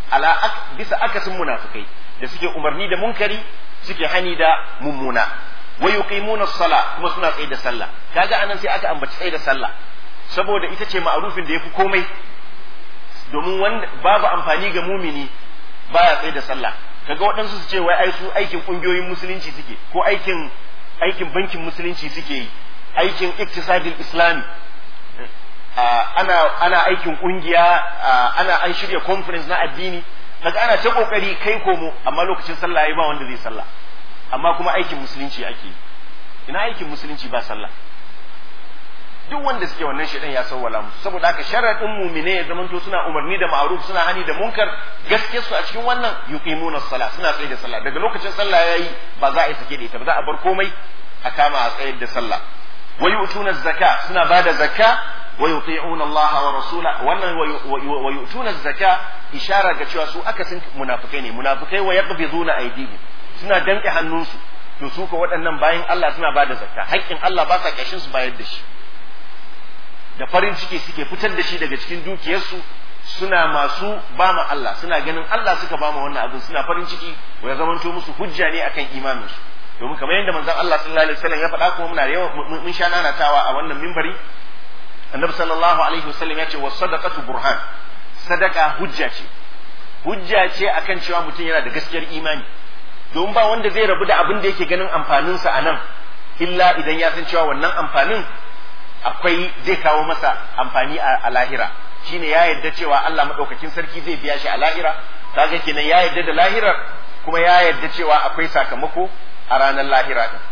ala ak, bisa akasin munafikai da suke umarni da munkari suke hani da mummuna wa yuqimuna as-sala kuma suna tsaye da sallah kaga anan sai aka ambaci tsaye da sallah saboda ita ce ma'arufin da yafi komai domin wanda babu amfani ga mumini baya tsaye da sallah kaga waɗansu su ce wai ai su aikin ƙungiyoyin musulunci suke ko aikin aikin bankin musulunci suke yi aikin iktisadil islami ana ana aikin ƙungiya ana an shirya conference na addini kaga ana ta kokari kai komo amma lokacin sallah yayi ba wanda zai sallah amma kuma aikin musulunci ake yi ina aikin musulunci ba sallah duk wanda suke wannan shedan ya sawwala musu saboda haka sharadin mumine ya zamanto suna umarni da ma'ruf suna hani da munkar gaske su a cikin wannan yuqimuna sala suna tsaye da sallah daga lokacin sallah yayi ba za a yi sake da ita ba za a bar komai a kama a tsayar da sallah wa yu'tuna zakka suna bada zakka wa yuti'una Allah wa rasula wannan wa yu'tuna zakka ishara ga cewa su akasin munafikai ne munafikai wa yaqbiduna aydihim suna danke hannunsu to su ko waɗannan bayan Allah suna bada zakka haƙƙin Allah ba sa kashin su bayar da shi da farin ciki suke fitar da shi daga cikin dukiyarsu suna masu ba ma Allah suna ganin Allah suka ba ma wannan abin suna farin ciki wa ya zamanto musu hujja ne akan imaninsu domin kamar yadda manzon Allah sallallahu alaihi wasallam ya faɗa kuma muna yawan mun sha nanatawa a wannan mimbari annabi sallallahu alaihi wasallam ya ce was sadaqatu burhan sadaka hujja ce hujja ce akan cewa mutum yana da gaskiyar imani domin ba wanda zai rabu da abin da yake ganin amfaninsa a nan illa idan ya san cewa wannan amfanin akwai zai kawo masa amfani a lahira shine ya yarda cewa Allah madaukakin sarki zai biya shi a lahira kaga kenan ya yarda da lahirar kuma ya yarda cewa akwai sakamako a ranar lahira din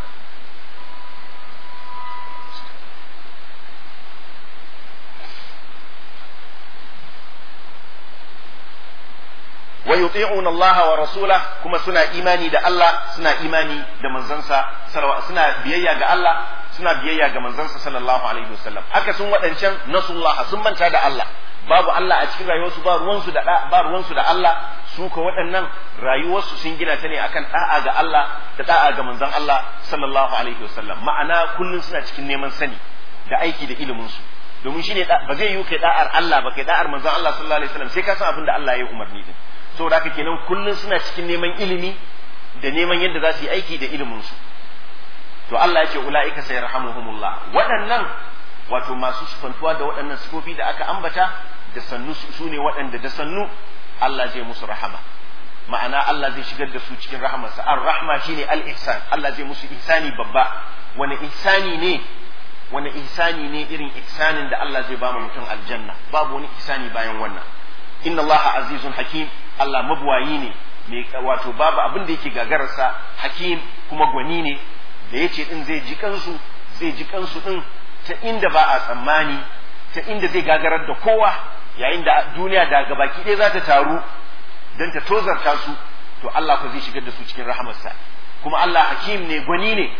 wa yuti'una Allah wa rasula kuma suna imani da Allah suna imani da manzansa suna biyayya ga Allah suna biyayya ga manzansa sallallahu alaihi wasallam aka sun wadancan nasullah sun manta da Allah babu Allah a cikin rayuwarsu ba ruwansu da ba ruwansu da Allah su ko waɗannan rayuwarsu sun gina ta ne akan da'a ga Allah da da'a ga manzon Allah sallallahu alaihi wasallam ma'ana kullun suna cikin neman sani da aiki da ilimin su domin shine ba zai yi kai da'ar Allah ba kai da'ar manzon Allah sallallahu alaihi wasallam sai ka san abin da Allah ya yi umarni din saboda haka kenan kullun suna cikin neman ilimi da neman yadda za su yi aiki da ilimin su to Allah ya ce ula'ika sayarhamuhumullah waɗannan wato masu sufantuwa da waɗannan sifofi da aka ambata da sannu su ne waɗanda da sannu Allah zai musu rahama ma'ana Allah zai shigar da su cikin rahamarsa ar-rahma shine al-ihsan Allah zai musu ihsani babba wani ihsani ne wani ihsani ne irin ihsanin da Allah zai ba mutum aljanna babu wani ihsani bayan wannan inna Allah azizun hakim Allah mabuwayi ne mai wato babu abin da yake gagararsa hakim kuma gwani ne da yace din zai ji kansu zai ji kansu din ta inda ba a tsammani ta inda zai gagarar da kowa yayin da duniya da gabaki ɗaya za ta taru don ta tozarta su to Allah ko zai shigar da su cikin rahamarsa kuma Allah hakim ne gwani ne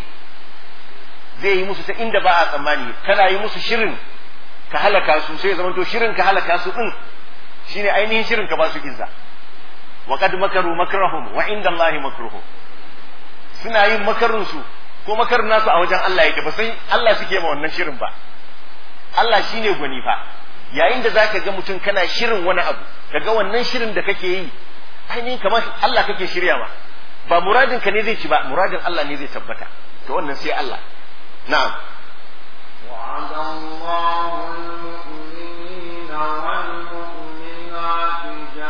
zai yi musu ta inda ba a tsammani kana yi musu shirin ka halaka su sai zama to shirin ka halaka su din shine ainihin shirin ka ba su izza wa qad makaru makrahum wa inda Allah makruhum suna yin makarin su ko makarin nasu a wajen Allah yake ba sai Allah suke ma wannan shirin ba Allah shine gwani fa yayin da zaka ga mutum kana shirin wani abu kaga wannan shirin da kake yi ainihin kamar Allah kake shirya ma ba muradin ka ne zai ci ba muradin Allah ne zai tabbata to wannan sai Allah na'am وعد الله المؤمنين والمؤمنات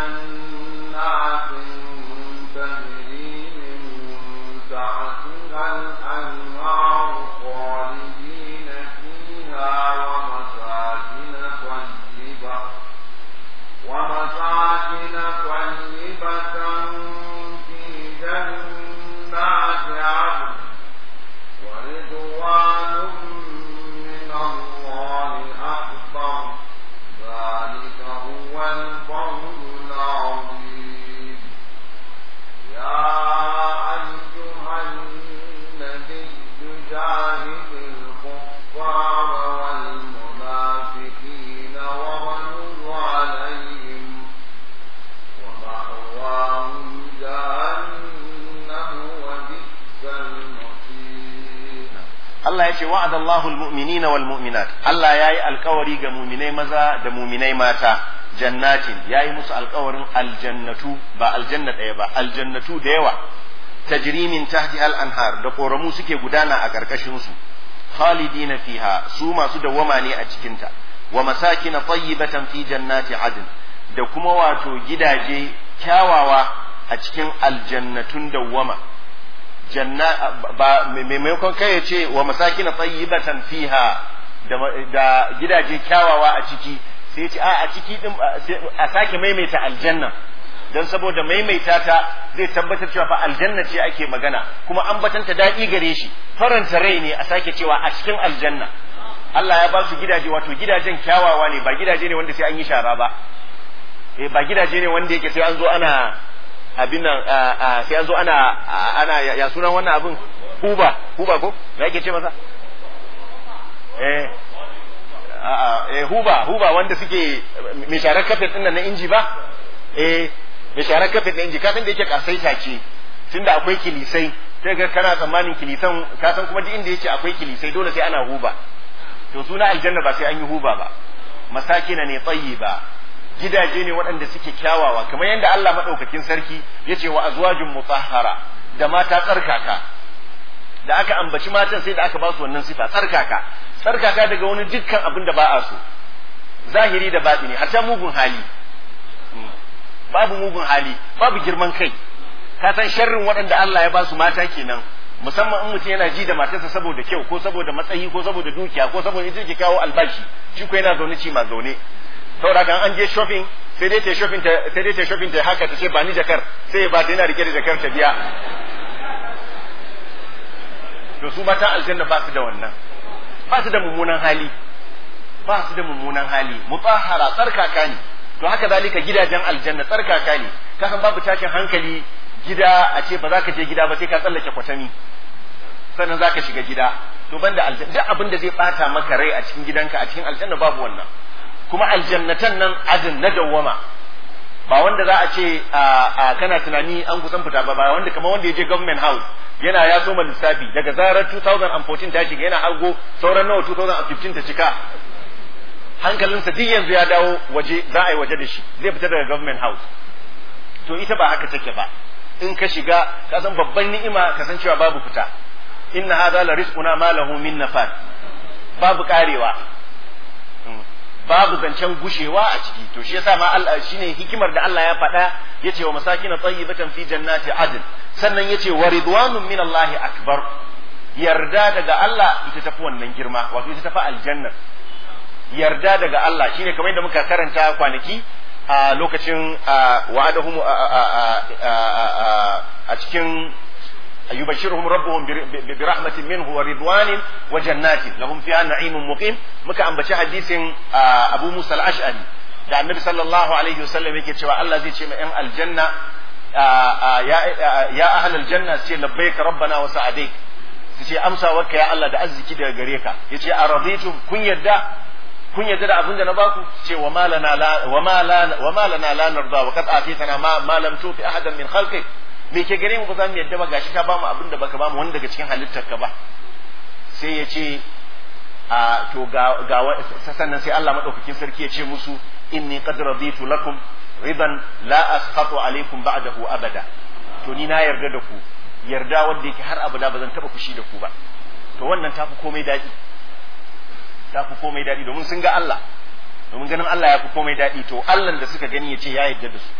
جنات تجري من تحتها الأنهار خالدين فيها ومساكن طيبة ومساكن طيبة في جنات عدن ورضوان من الله أكبر ذلك هو الفوز العظيم يا أيها النبي جاهد الكفار والمنافقين واغلظ عليهم ومأواهم جهنم وبئس المصير Allah ya ce wa'ada Allahu al-mu'minina wal mu'minat Allah ya yi alkawari ga muminai maza da muminai mata jannatin yayi musu alkawarin aljannatu ba aljanna ɗaya ba aljannatu da yawa tajri min tahti al anhar da koramu suke gudana a karkashin su khalidina fiha su masu dawwama ne a cikin ta wa masakin tayyibatan fi jannati adn da kuma wato gidaje kyawawa a cikin aljannatun dawwama janna ba maimakon kai ya ce wa masakin tayyibatan fiha da, da gidaje kyawawa a ciki sai ce a a ciki din a sake maimaita aljanna don saboda maimaita ta zai tabbatar cewa fa aljanna ce ake magana kuma an batanta daɗi gare shi faranta rai ne a sake cewa a cikin aljanna Allah ya ba su gidaje wato gidajen kyawawa ne ba gidaje ne wanda sai an yi shara ba eh ba gidaje ne wanda yake sai an zo ana abin nan sai an zo ana ana ya sunan wannan abin huba huba ko me yake ce masa eh eh huba huba wanda suke mai sharar kafet din nan na inji ba eh mai sharar kafet na inji ka san da yake kasaita ce tunda akwai kilisai sai ga kana tsammanin kilisan ka san kuma duk inda yake akwai kilisai dole sai ana huba to suna aljanna ba sai an yi huba ba masakina ne tayyiba gidaje ne waɗanda suke kyawawa kamar yadda Allah madaukakin sarki yace wa azwajun mutahhara da mata tsarkaka da aka ambaci matan sai da aka ba su wannan sifa tsarkaka tsarkaka daga wani dukkan abin da ba a so zahiri da batini hatta mugun hali babu mugun hali babu girman kai ka san sharrin waɗanda Allah ya ba su mata kenan musamman in mutum yana ji da matarsa saboda kyau ko saboda matsayi ko saboda dukiya ko saboda ita ke kawo albashi shi ko yana zaune ci ma zaune saboda kan an je shopping sai dai ta shopping ta sai dai ta shopping ta haka ta ce ba ni jakar sai ya ba ta yana rike da jakar ta biya to su mata aljanna ba su da wannan ba su da mummunan hali ba su da mummunan hali mutahhara tsarkaka ne to haka zalika gidajen aljanna tsarkaka ne kasan babu tashin hankali gida a ce ba za ka je gida ba sai ka tsallake kwatami sannan za ka shiga gida to banda aljanna duk abin da zai bata maka rai a cikin gidanka a cikin aljanna babu wannan kuma aljannatan nan adin na dawwama ba wanda za a ce a kana tunani an kusan fita ba ba wanda kamar wanda ya je government house yana ya soma lissafi daga zarar 2014 ta shiga yana hargo sauran nawa 2015 ta cika hankalinsa duk yanzu ya dawo waje za a yi waje da shi zai fita daga government house to ita ba haka take ba in ka shiga ka san babban ni'ima ka san cewa babu fita inna hadha la rizquna ma lahu min nafad babu karewa babu zancen gushewa a ciki to shi yasa ma Allah shine hikimar da Allah ya faɗa yace wa masakin tayyibatan fi jannati adn sannan yace wa ridwanun min Allah akbar yarda daga Allah ita tafi wannan girma wato ita tafi aljanna yarda daga Allah shine kamar yadda muka karanta kwanaki a lokacin wa'adahum a cikin yubashshiruhum rabbuhum bi rahmatin minhu wa ridwanin wa jannatin lahum fiha na'imun muqim muka ambaci hadisin Abu Musa al-Ash'ari da Annabi sallallahu alaihi wasallam yake cewa Allah zai ce ma 'yan aljanna ya ahlal janna ce labbaika rabbana wa sa'adaik su ce amsa waka ya Allah da arziki daga gare ka yace araditum kun yadda kun yadda da abin da na baku ce wa malana la wa malana wa malana la narda wa qad atitana ma ma lam tuti ahadan min khalqi me ke gare mu ba za mu yadda ba gashi ka ba mu abin da baka ba mu wani daga cikin halittar ka ba sai ya ce a to ga ga sannan sai Allah madaukakin sarki ya ce musu inni qad raditu lakum ridan la asqatu alaikum ba'dahu abada to ni na yarda da ku yarda wanda yake har abada ba zan taba fushi da ku ba to wannan tafi komai daɗi ta fi komai daɗi domin sun ga Allah domin ganin Allah ya fi komai daɗi to Allah da suka gani ya ce ya yarda da su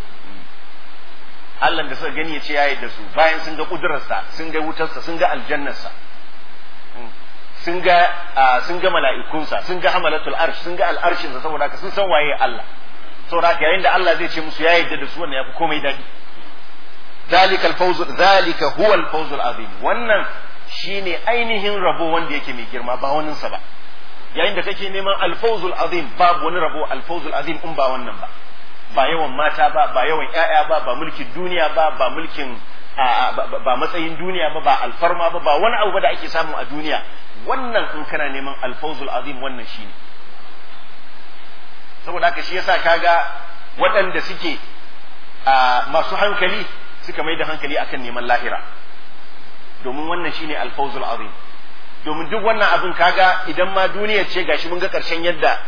Allah da suka gani ya ce ya yarda su bayan sun ga ƙudurarsa sun ga wutarsa sun ga aljannarsa sun ga sun ga mala'ikunsa sun ga hamalatul arsh sun ga al'arshinsa saboda haka sun san waye Allah saboda haka yayin da Allah zai ce musu ya yarda da su wannan ya fi komai daɗi ذلك الفوز ذلك هو الفوز العظيم wannan shine ainihin rabo wanda yake mai girma ba waninsa ba yayin da kake neman alfawzul azim babu wani rabo alfawzul azim in ba wannan ba ba yawan mata ba ba yawan ƴaƴa ba ba mulkin duniya ba ba mulkin ba matsayin duniya ba ba alfarma ba ba wani abu ba da ake samu a duniya wannan in kana neman alfawzul azim wannan shine saboda haka shi yasa kaga waɗanda suke masu hankali suka mai da hankali akan neman lahira domin wannan shine alfawzul azim domin duk wannan abin kaga idan ma duniyar ce gashi mun ga karshen yadda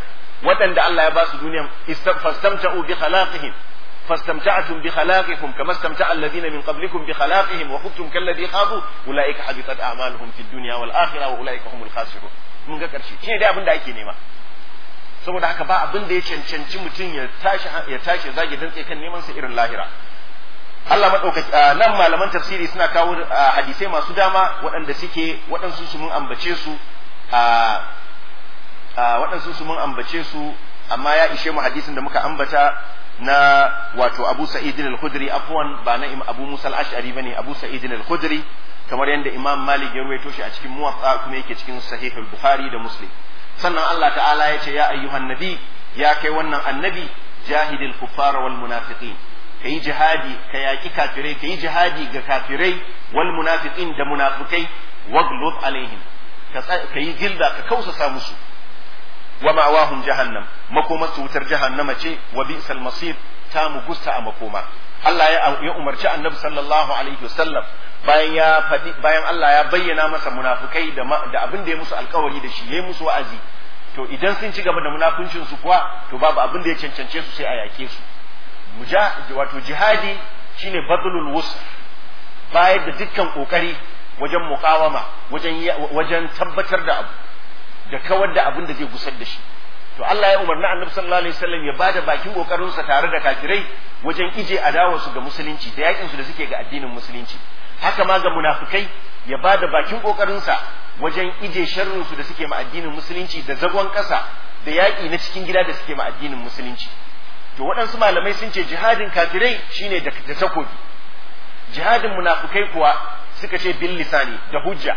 waɗanda Allah ya ba su duniya fastamta'u bi khalaqihim fastamta'tum bi khalaqikum kama istamta'a alladhina min qablikum bi khalaqihim wa khudtum kalladhi khadu ulaika habitat a'maluhum fid dunya wal akhirah wa ulaika humul khasirun mun ga karshe shine dai abin da ake nema saboda haka ba abin da ya cancanci mutum ya tashi ya tashi zagi dantse kan neman sa irin lahira Allah madaukaki nan malaman tafsiri suna kawo hadisai masu dama waɗanda suke waɗansu su mun ambace su a waɗansu su mun ambace su amma ya ishe mu hadisin da muka ambata na wato Abu Sa'id al-Khudri afwan ba na Abu Musa al-Ash'ari bane Abu Sa'id al-Khudri kamar yadda Imam Malik ya ruwaito shi a cikin Muwatta kuma yake cikin Sahih al-Bukhari da Muslim sannan Allah ta'ala ya ce ya ayyuhan nabi ya kai wannan annabi jahidil kuffara wal munafiqin kayi jihadi ka yaki kafirai kayi jihadi ga kafirai wal munafiqin da munafikai waglud alaihim ka yi gilda ka kausasa musu wa ma'awahum jahannam makoma su wutar jahannama ce wa bi'sal masir ta mu gusta a makoma Allah ya umarci annabi sallallahu alaihi wasallam bayan ya faɗi bayan Allah ya bayyana masa munafukai da da abin da ya musu alkawari da shi yayi musu wa'azi to idan sun ci gaba da munafuncin su kuwa to babu abin da ya cancance su sai a yake su muja wato jihadi shine badlul wus bayar da dukkan kokari wajen muqawama wajen wajen tabbatar da abu da kawar da abin da zai gusar da shi to Allah ya umarni Annabi sallallahu alaihi wasallam ya bada bakin kokarin sa tare da kafirai wajen ije adawa su ga musulunci da yakin su da suke ga addinin musulunci haka ma ga munafikai ya bada bakin kokarin sa wajen ije sharrin su da suke ma addinin musulunci da zagon kasa da yaki na cikin gida da suke ma addinin musulunci to waɗansu malamai sun ce jihadin kafirai shine da takobi jihadin munafikai kuwa suka ce bil lisani da hujja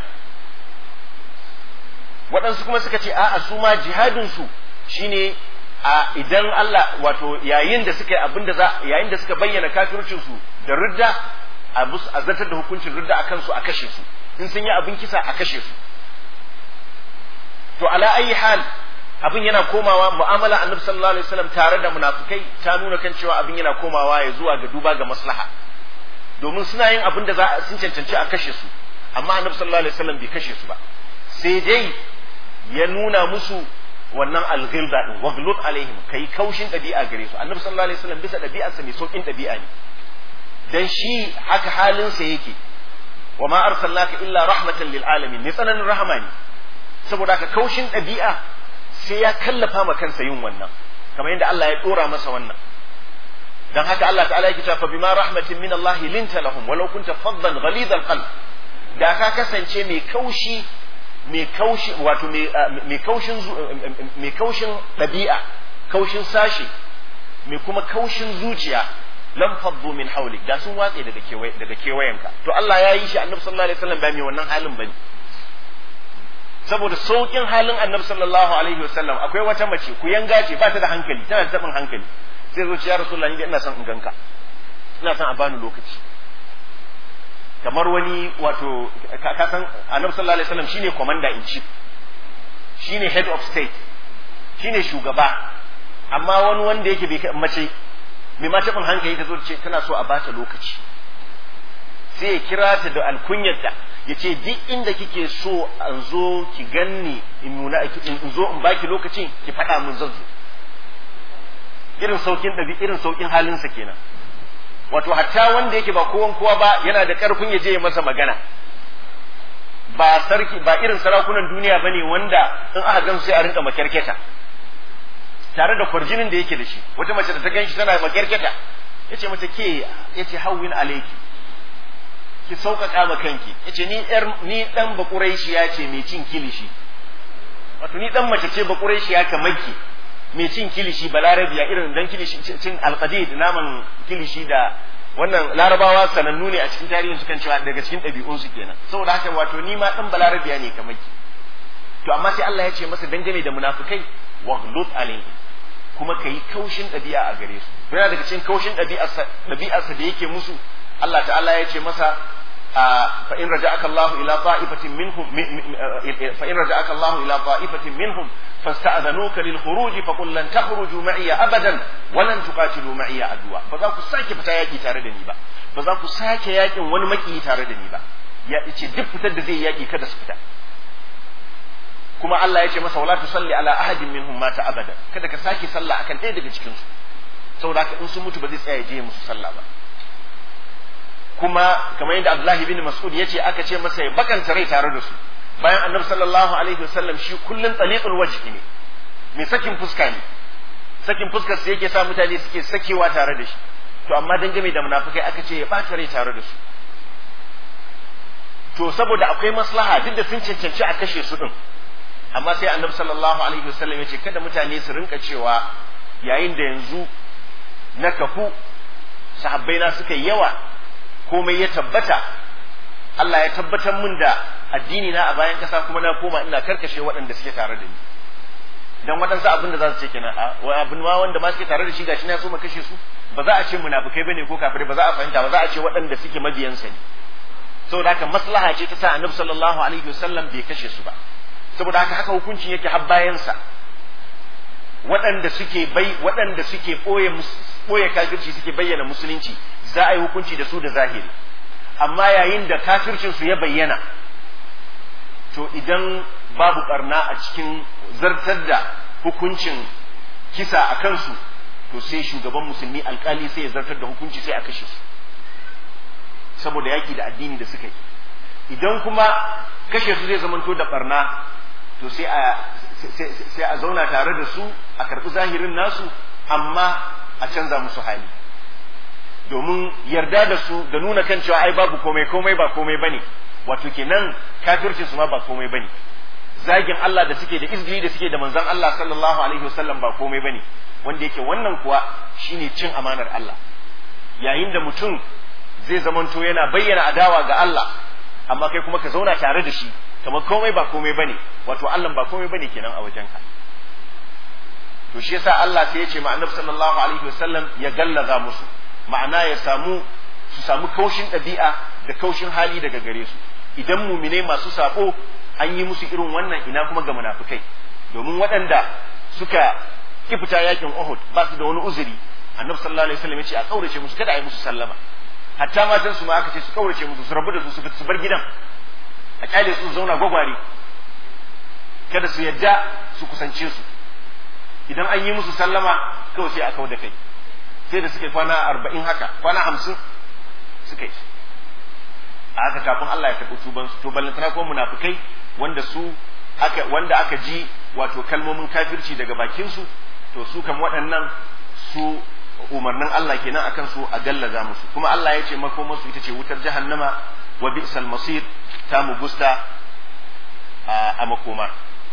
waɗansu kuma suka ce a'a su ma jihadin su shine a idan Allah wato yayin da suka yi abin da za yayin da suka bayyana kafircin su da ridda a bus a zartar da hukuncin ridda a kansu a kashe su in sun yi abin kisa a kashe su to ala ayi hal abin yana komawa mu'amala annabi sallallahu alaihi wasallam tare da munafikai ta nuna kan cewa abin yana komawa ya zuwa ga duba ga maslaha domin suna yin abin da za sun cancanci a kashe su amma annabi sallallahu alaihi wasallam bai kashe su ba sai dai ya nuna musu wannan alghilda din waghlud alaihim kai kaushin dabi'a gare su annabi sallallahu alaihi wasallam bisa dabi'arsa mai saukin dabi'a ne dan shi haka halin sa yake wa ma arsalnaka illa rahmatan lil alamin ne tsananin rahama ne saboda haka kaushin dabi'a sai ya kallafa ma kansa yin wannan kamar yadda Allah ya dora masa wannan dan haka Allah ta'ala yake cewa bima rahmatin min Allah linta lahum walau kunta faddan ghalid qalb da ka kasance mai kaushi mai kaushi wato mai kaushin mai kaushin dabi'a kaushin sashi mai kuma kaushin zuciya lam faddu min hawlik da sun watse daga kewaye daga kewayenka to Allah ya yi shi Annabi sallallahu alaihi wasallam ba mai wannan halin bane saboda saukin halin Annabi sallallahu alaihi wasallam akwai wata mace ku yanga ce ba ta da hankali tana da tabin hankali sai zo ce ya rasulullahi ni ina son in ganka ina son a bani lokaci kamar wani wato ka san annabi sallallahu alaihi wasallam shine commander in chief shine head of state shine shugaba amma wani wanda yake bai mace mai ma tabin hankali ta zo ce tana so a bata lokaci sai ya kira ta da alkunyarta ya ce duk inda kike so an zo ki ganni in nuna in zo in baki lokacin ki faɗa mun zan zo irin saukin ɗabi irin saukin halinsa kenan wato hatta wanda yake ba kowan kowa ba yana da ƙarfin ya je ya masa magana ba sarki ba irin sarakunan duniya bane wanda in aka gan sai a rinka makyarketa tare da kwarjinin da yake da shi wata mace da ta gan shi tana makyarketa yace mata ke yace hawwin alayki ki sauƙaƙa ma kanki yace ni yar ni dan bakuraishi ya ce mai cin kilishi wato ni dan mace ce bakuraishi ya kamar ki mai cin kilishi balarabiya irin dan kilishi cin alqadid naman kilishi da wannan larabawa sanannu ne a cikin tarihin su kan cewa daga cikin ɗabi'un su kenan saboda haka wato ni ma dan balarabiya ne kamar ki to amma sai Allah ya ce masa dangane da munafikai waghlud alaihim kuma kai kaushin ɗabi'a a gare su yana daga cikin kaushin ɗabi'arsa ɗabi'arsa da yake musu Allah ta'ala ya ce masa فإن رجعك الله إلى طائفة منهم فإن رجعك الله إلى طائفة منهم فاستأذنوك للخروج فقل لن تخرجوا معي أبدا ولن تقاتلوا معي عدوا فذاك ساكي فتا ياكي تاردني با فذاك ساكي ياكي wani maki tare da ni ba ya ce duk fitar da zai yaki kada su fita kuma Allah ya ce masa wala tusalli ala ahadin minhum mata abada kada ka sake sallah akan ɗaya daga cikin su saboda haka in sun mutu ba zai tsaya je musu sallah ba kuma kamar yadda Abdullahi bin Mas'ud ya ce aka ce masa ya bakanta rai tare da su bayan annabi sallallahu alaihi wasallam shi kullun taliqul wajhi ne mai sakin fuska ne sakin fuskar sa yake sa mutane suke sakewa tare da shi to amma dangane da munafikai aka ce ya bata rai tare da su to saboda akwai maslaha duk da sun cancanci a kashe su din amma sai annabi sallallahu alaihi wasallam ya ce kada mutane su rinka cewa yayin da yanzu na kafu sahabbai na suka yi yawa komai ya tabbata Allah ya tabbatar min da addini na a bayan kasa kuma na koma ina karkashe waɗanda suke tare da ni dan waɗansu abin da za su ce kenan a abin ma wanda ma suke tare da shi gashi na so mu kashe su ba za a ce munafikai bane ko kafirai ba za a fahimta ba za a ce waɗanda suke mabiyansa ne saboda haka maslaha ce ta sa annabi sallallahu alaihi wasallam bai kashe su ba saboda haka haka hukuncin yake har bayansa waɗanda suke bai waɗanda suke ɓoye ɓoye kafirci suke bayyana musulunci za a yi hukunci da su da zahiri amma yayin da kafircin su ya bayyana to idan babu barna a cikin zartar da hukuncin kisa a kansu to sai shugaban musulmi alkali sai ya zartar da hukunci sai a kashe su saboda yaki da addini da suka yi idan kuma kashe su zai zamanto da barna to sai a sai a zauna tare da su a karɓi zahirin nasu amma a canza musu hali domin yarda da su da nuna kan cewa ai babu komai komai ba komai bane wato kenan kafirci su ma ba komai bane zagin Allah da suke da izgili da suke da manzon Allah sallallahu alaihi wasallam ba komai bane wanda yake wannan kuwa shine cin amanar Allah yayin da mutum zai zamanto yana bayyana adawa ga Allah amma kai kuma ka zauna tare da shi kamar komai ba komai bane wato Allah ba komai bane kenan a wajenka to shi yasa Allah sai ya ce ma Annabi sallallahu alaihi wasallam ya gallaza musu ma'ana ya samu su samu kaushin ɗabi'a da kaushin hali daga gare su idan mumine masu sako an yi musu irin wannan ina kuma ga munafikai domin waɗanda suka ki fita yakin Uhud ba su da wani uzuri Annabi sallallahu alaihi wasallam ya ce a kaurace musu kada a yi musu sallama hatta matan su ma aka ce su kaurace musu su rabu da su su bar gidan a kyale su zauna gwagware kada su yadda su kusance su idan an yi musu sallama kawai sai a kau da kai sai da suka yi kwana arba'in haka kwana hamsin suka yi a haka kafin Allah ya karɓi tuban su to ballantana kuma munafikai wanda su aka wanda aka ji wato kalmomin kafirci daga bakin su to su kam waɗannan su umarnin Allah kenan akan su a gallaza musu kuma Allah ya ce makomar su ita ce wutar jahannama wa bi'sal masir ta mugusta a makoma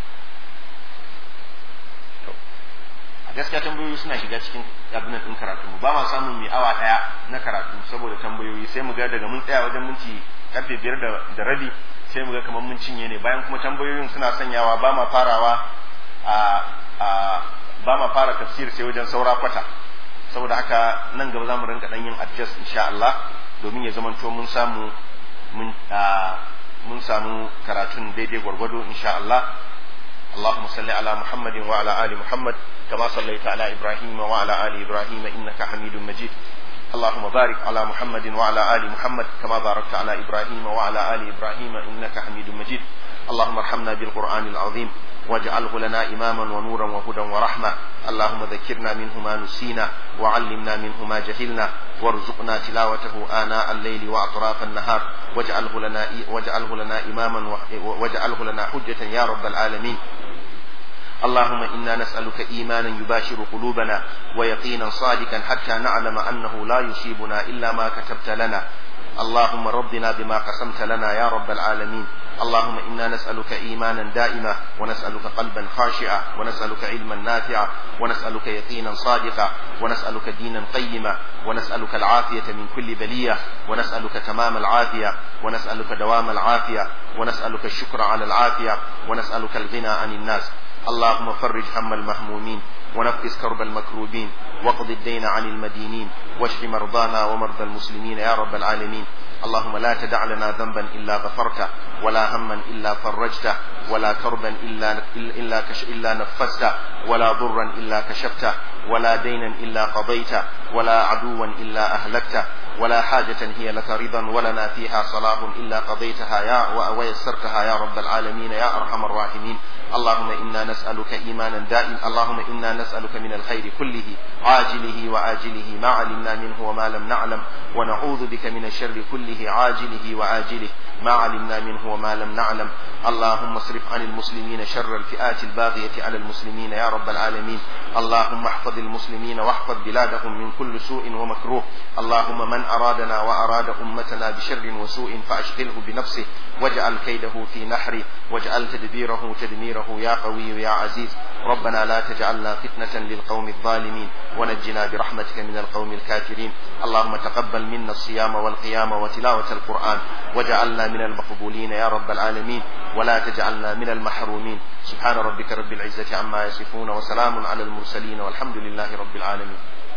gaskiya tambayoyi suna shiga cikin abinan ɗin karatu ba ma samun mai awa ɗaya na karatu saboda tambayoyi sai mu ga daga mun tsaya wajen minti karfe biyar da rabi sai mu ga kamar mun cinye ne bayan kuma tambayoyin suna sanyawa ba ma farawa a ba ma fara tafsir sai wajen saura kwata saboda haka nan gaba za mu rinka ɗan yin adjust insha Allah domin ya zamanto mun samu mun mun samu karatun daidai gwargwado insha Allah اللهم صل على محمد وعلى آل محمد كما صليت على إبراهيم وعلى آل إبراهيم إنك حميد مجيد اللهم بارك على محمد وعلى آل محمد كما باركت على إبراهيم وعلى آل إبراهيم إنك حميد مجيد اللهم ارحمنا بالقرآن العظيم واجعله لنا إماما ونورا وهدى ورحمة اللهم ذكرنا منه ما نسينا وعلمنا منه ما جهلنا وارزقنا تلاوته آناء الليل وأطراف النهار واجعله لنا واجعله لنا إماما واجعله لنا حجة يا رب العالمين اللهم إنا نسألك إيمانا يباشر قلوبنا ويقينا صادقا حتى نعلم أنه لا يصيبنا إلا ما كتبت لنا اللهم ربنا بما قسمت لنا يا رب العالمين اللهم إنا نسألك إيمانا دائما ونسألك قلبا خاشعا ونسألك علما نافعا ونسألك يقينا صادقا ونسألك دينا قيما ونسألك العافية من كل بلية ونسألك تمام العافية ونسألك دوام العافية ونسألك الشكر على العافية ونسألك الغنى عن الناس اللهم فرج هم المهمومين ونفس كرب المكروبين واقض الدين عن المدينين واشف مرضانا ومرضى المسلمين يا رب العالمين اللهم لا تدع لنا ذنبا إلا غفرته ولا هما إلا فرجته ولا كربا إلا, إلا, كش إلا نفسته ولا ضرا إلا كشفته ولا دينا إلا قضيته ولا عدوا إلا أهلكته ولا حاجة هي لك رضا ولنا فيها صلاح إلا قضيتها يا ويسرتها يا رب العالمين يا أرحم الراحمين اللهم إنا نسألك إيمانا دائما اللهم إنا نسألك من الخير كله عاجله وآجله ما علمنا منه وما لم نعلم ونعوذ بك من الشر كله عاجله وآجله ما علمنا منه وما لم نعلم اللهم اصرف عن المسلمين شر الفئات الباغية على المسلمين يا رب العالمين اللهم احفظ المسلمين واحفظ بلادهم من كل سوء ومكروه اللهم من أرادنا وأراد أمتنا بشر وسوء فأشغله بنفسه واجعل كيده في نحره واجعل تدبيره تدميره يا قوي يا عزيز ربنا لا تجعلنا فتنة للقوم الظالمين ونجنا برحمتك من القوم الكافرين اللهم تقبل منا الصيام والقيام وتلاوة القرآن وجعلنا من المقبولين يا رب العالمين ولا تجعلنا من المحرومين سبحان ربك رب العزة عما يصفون وسلام على المرسلين والحمد لله رب العالمين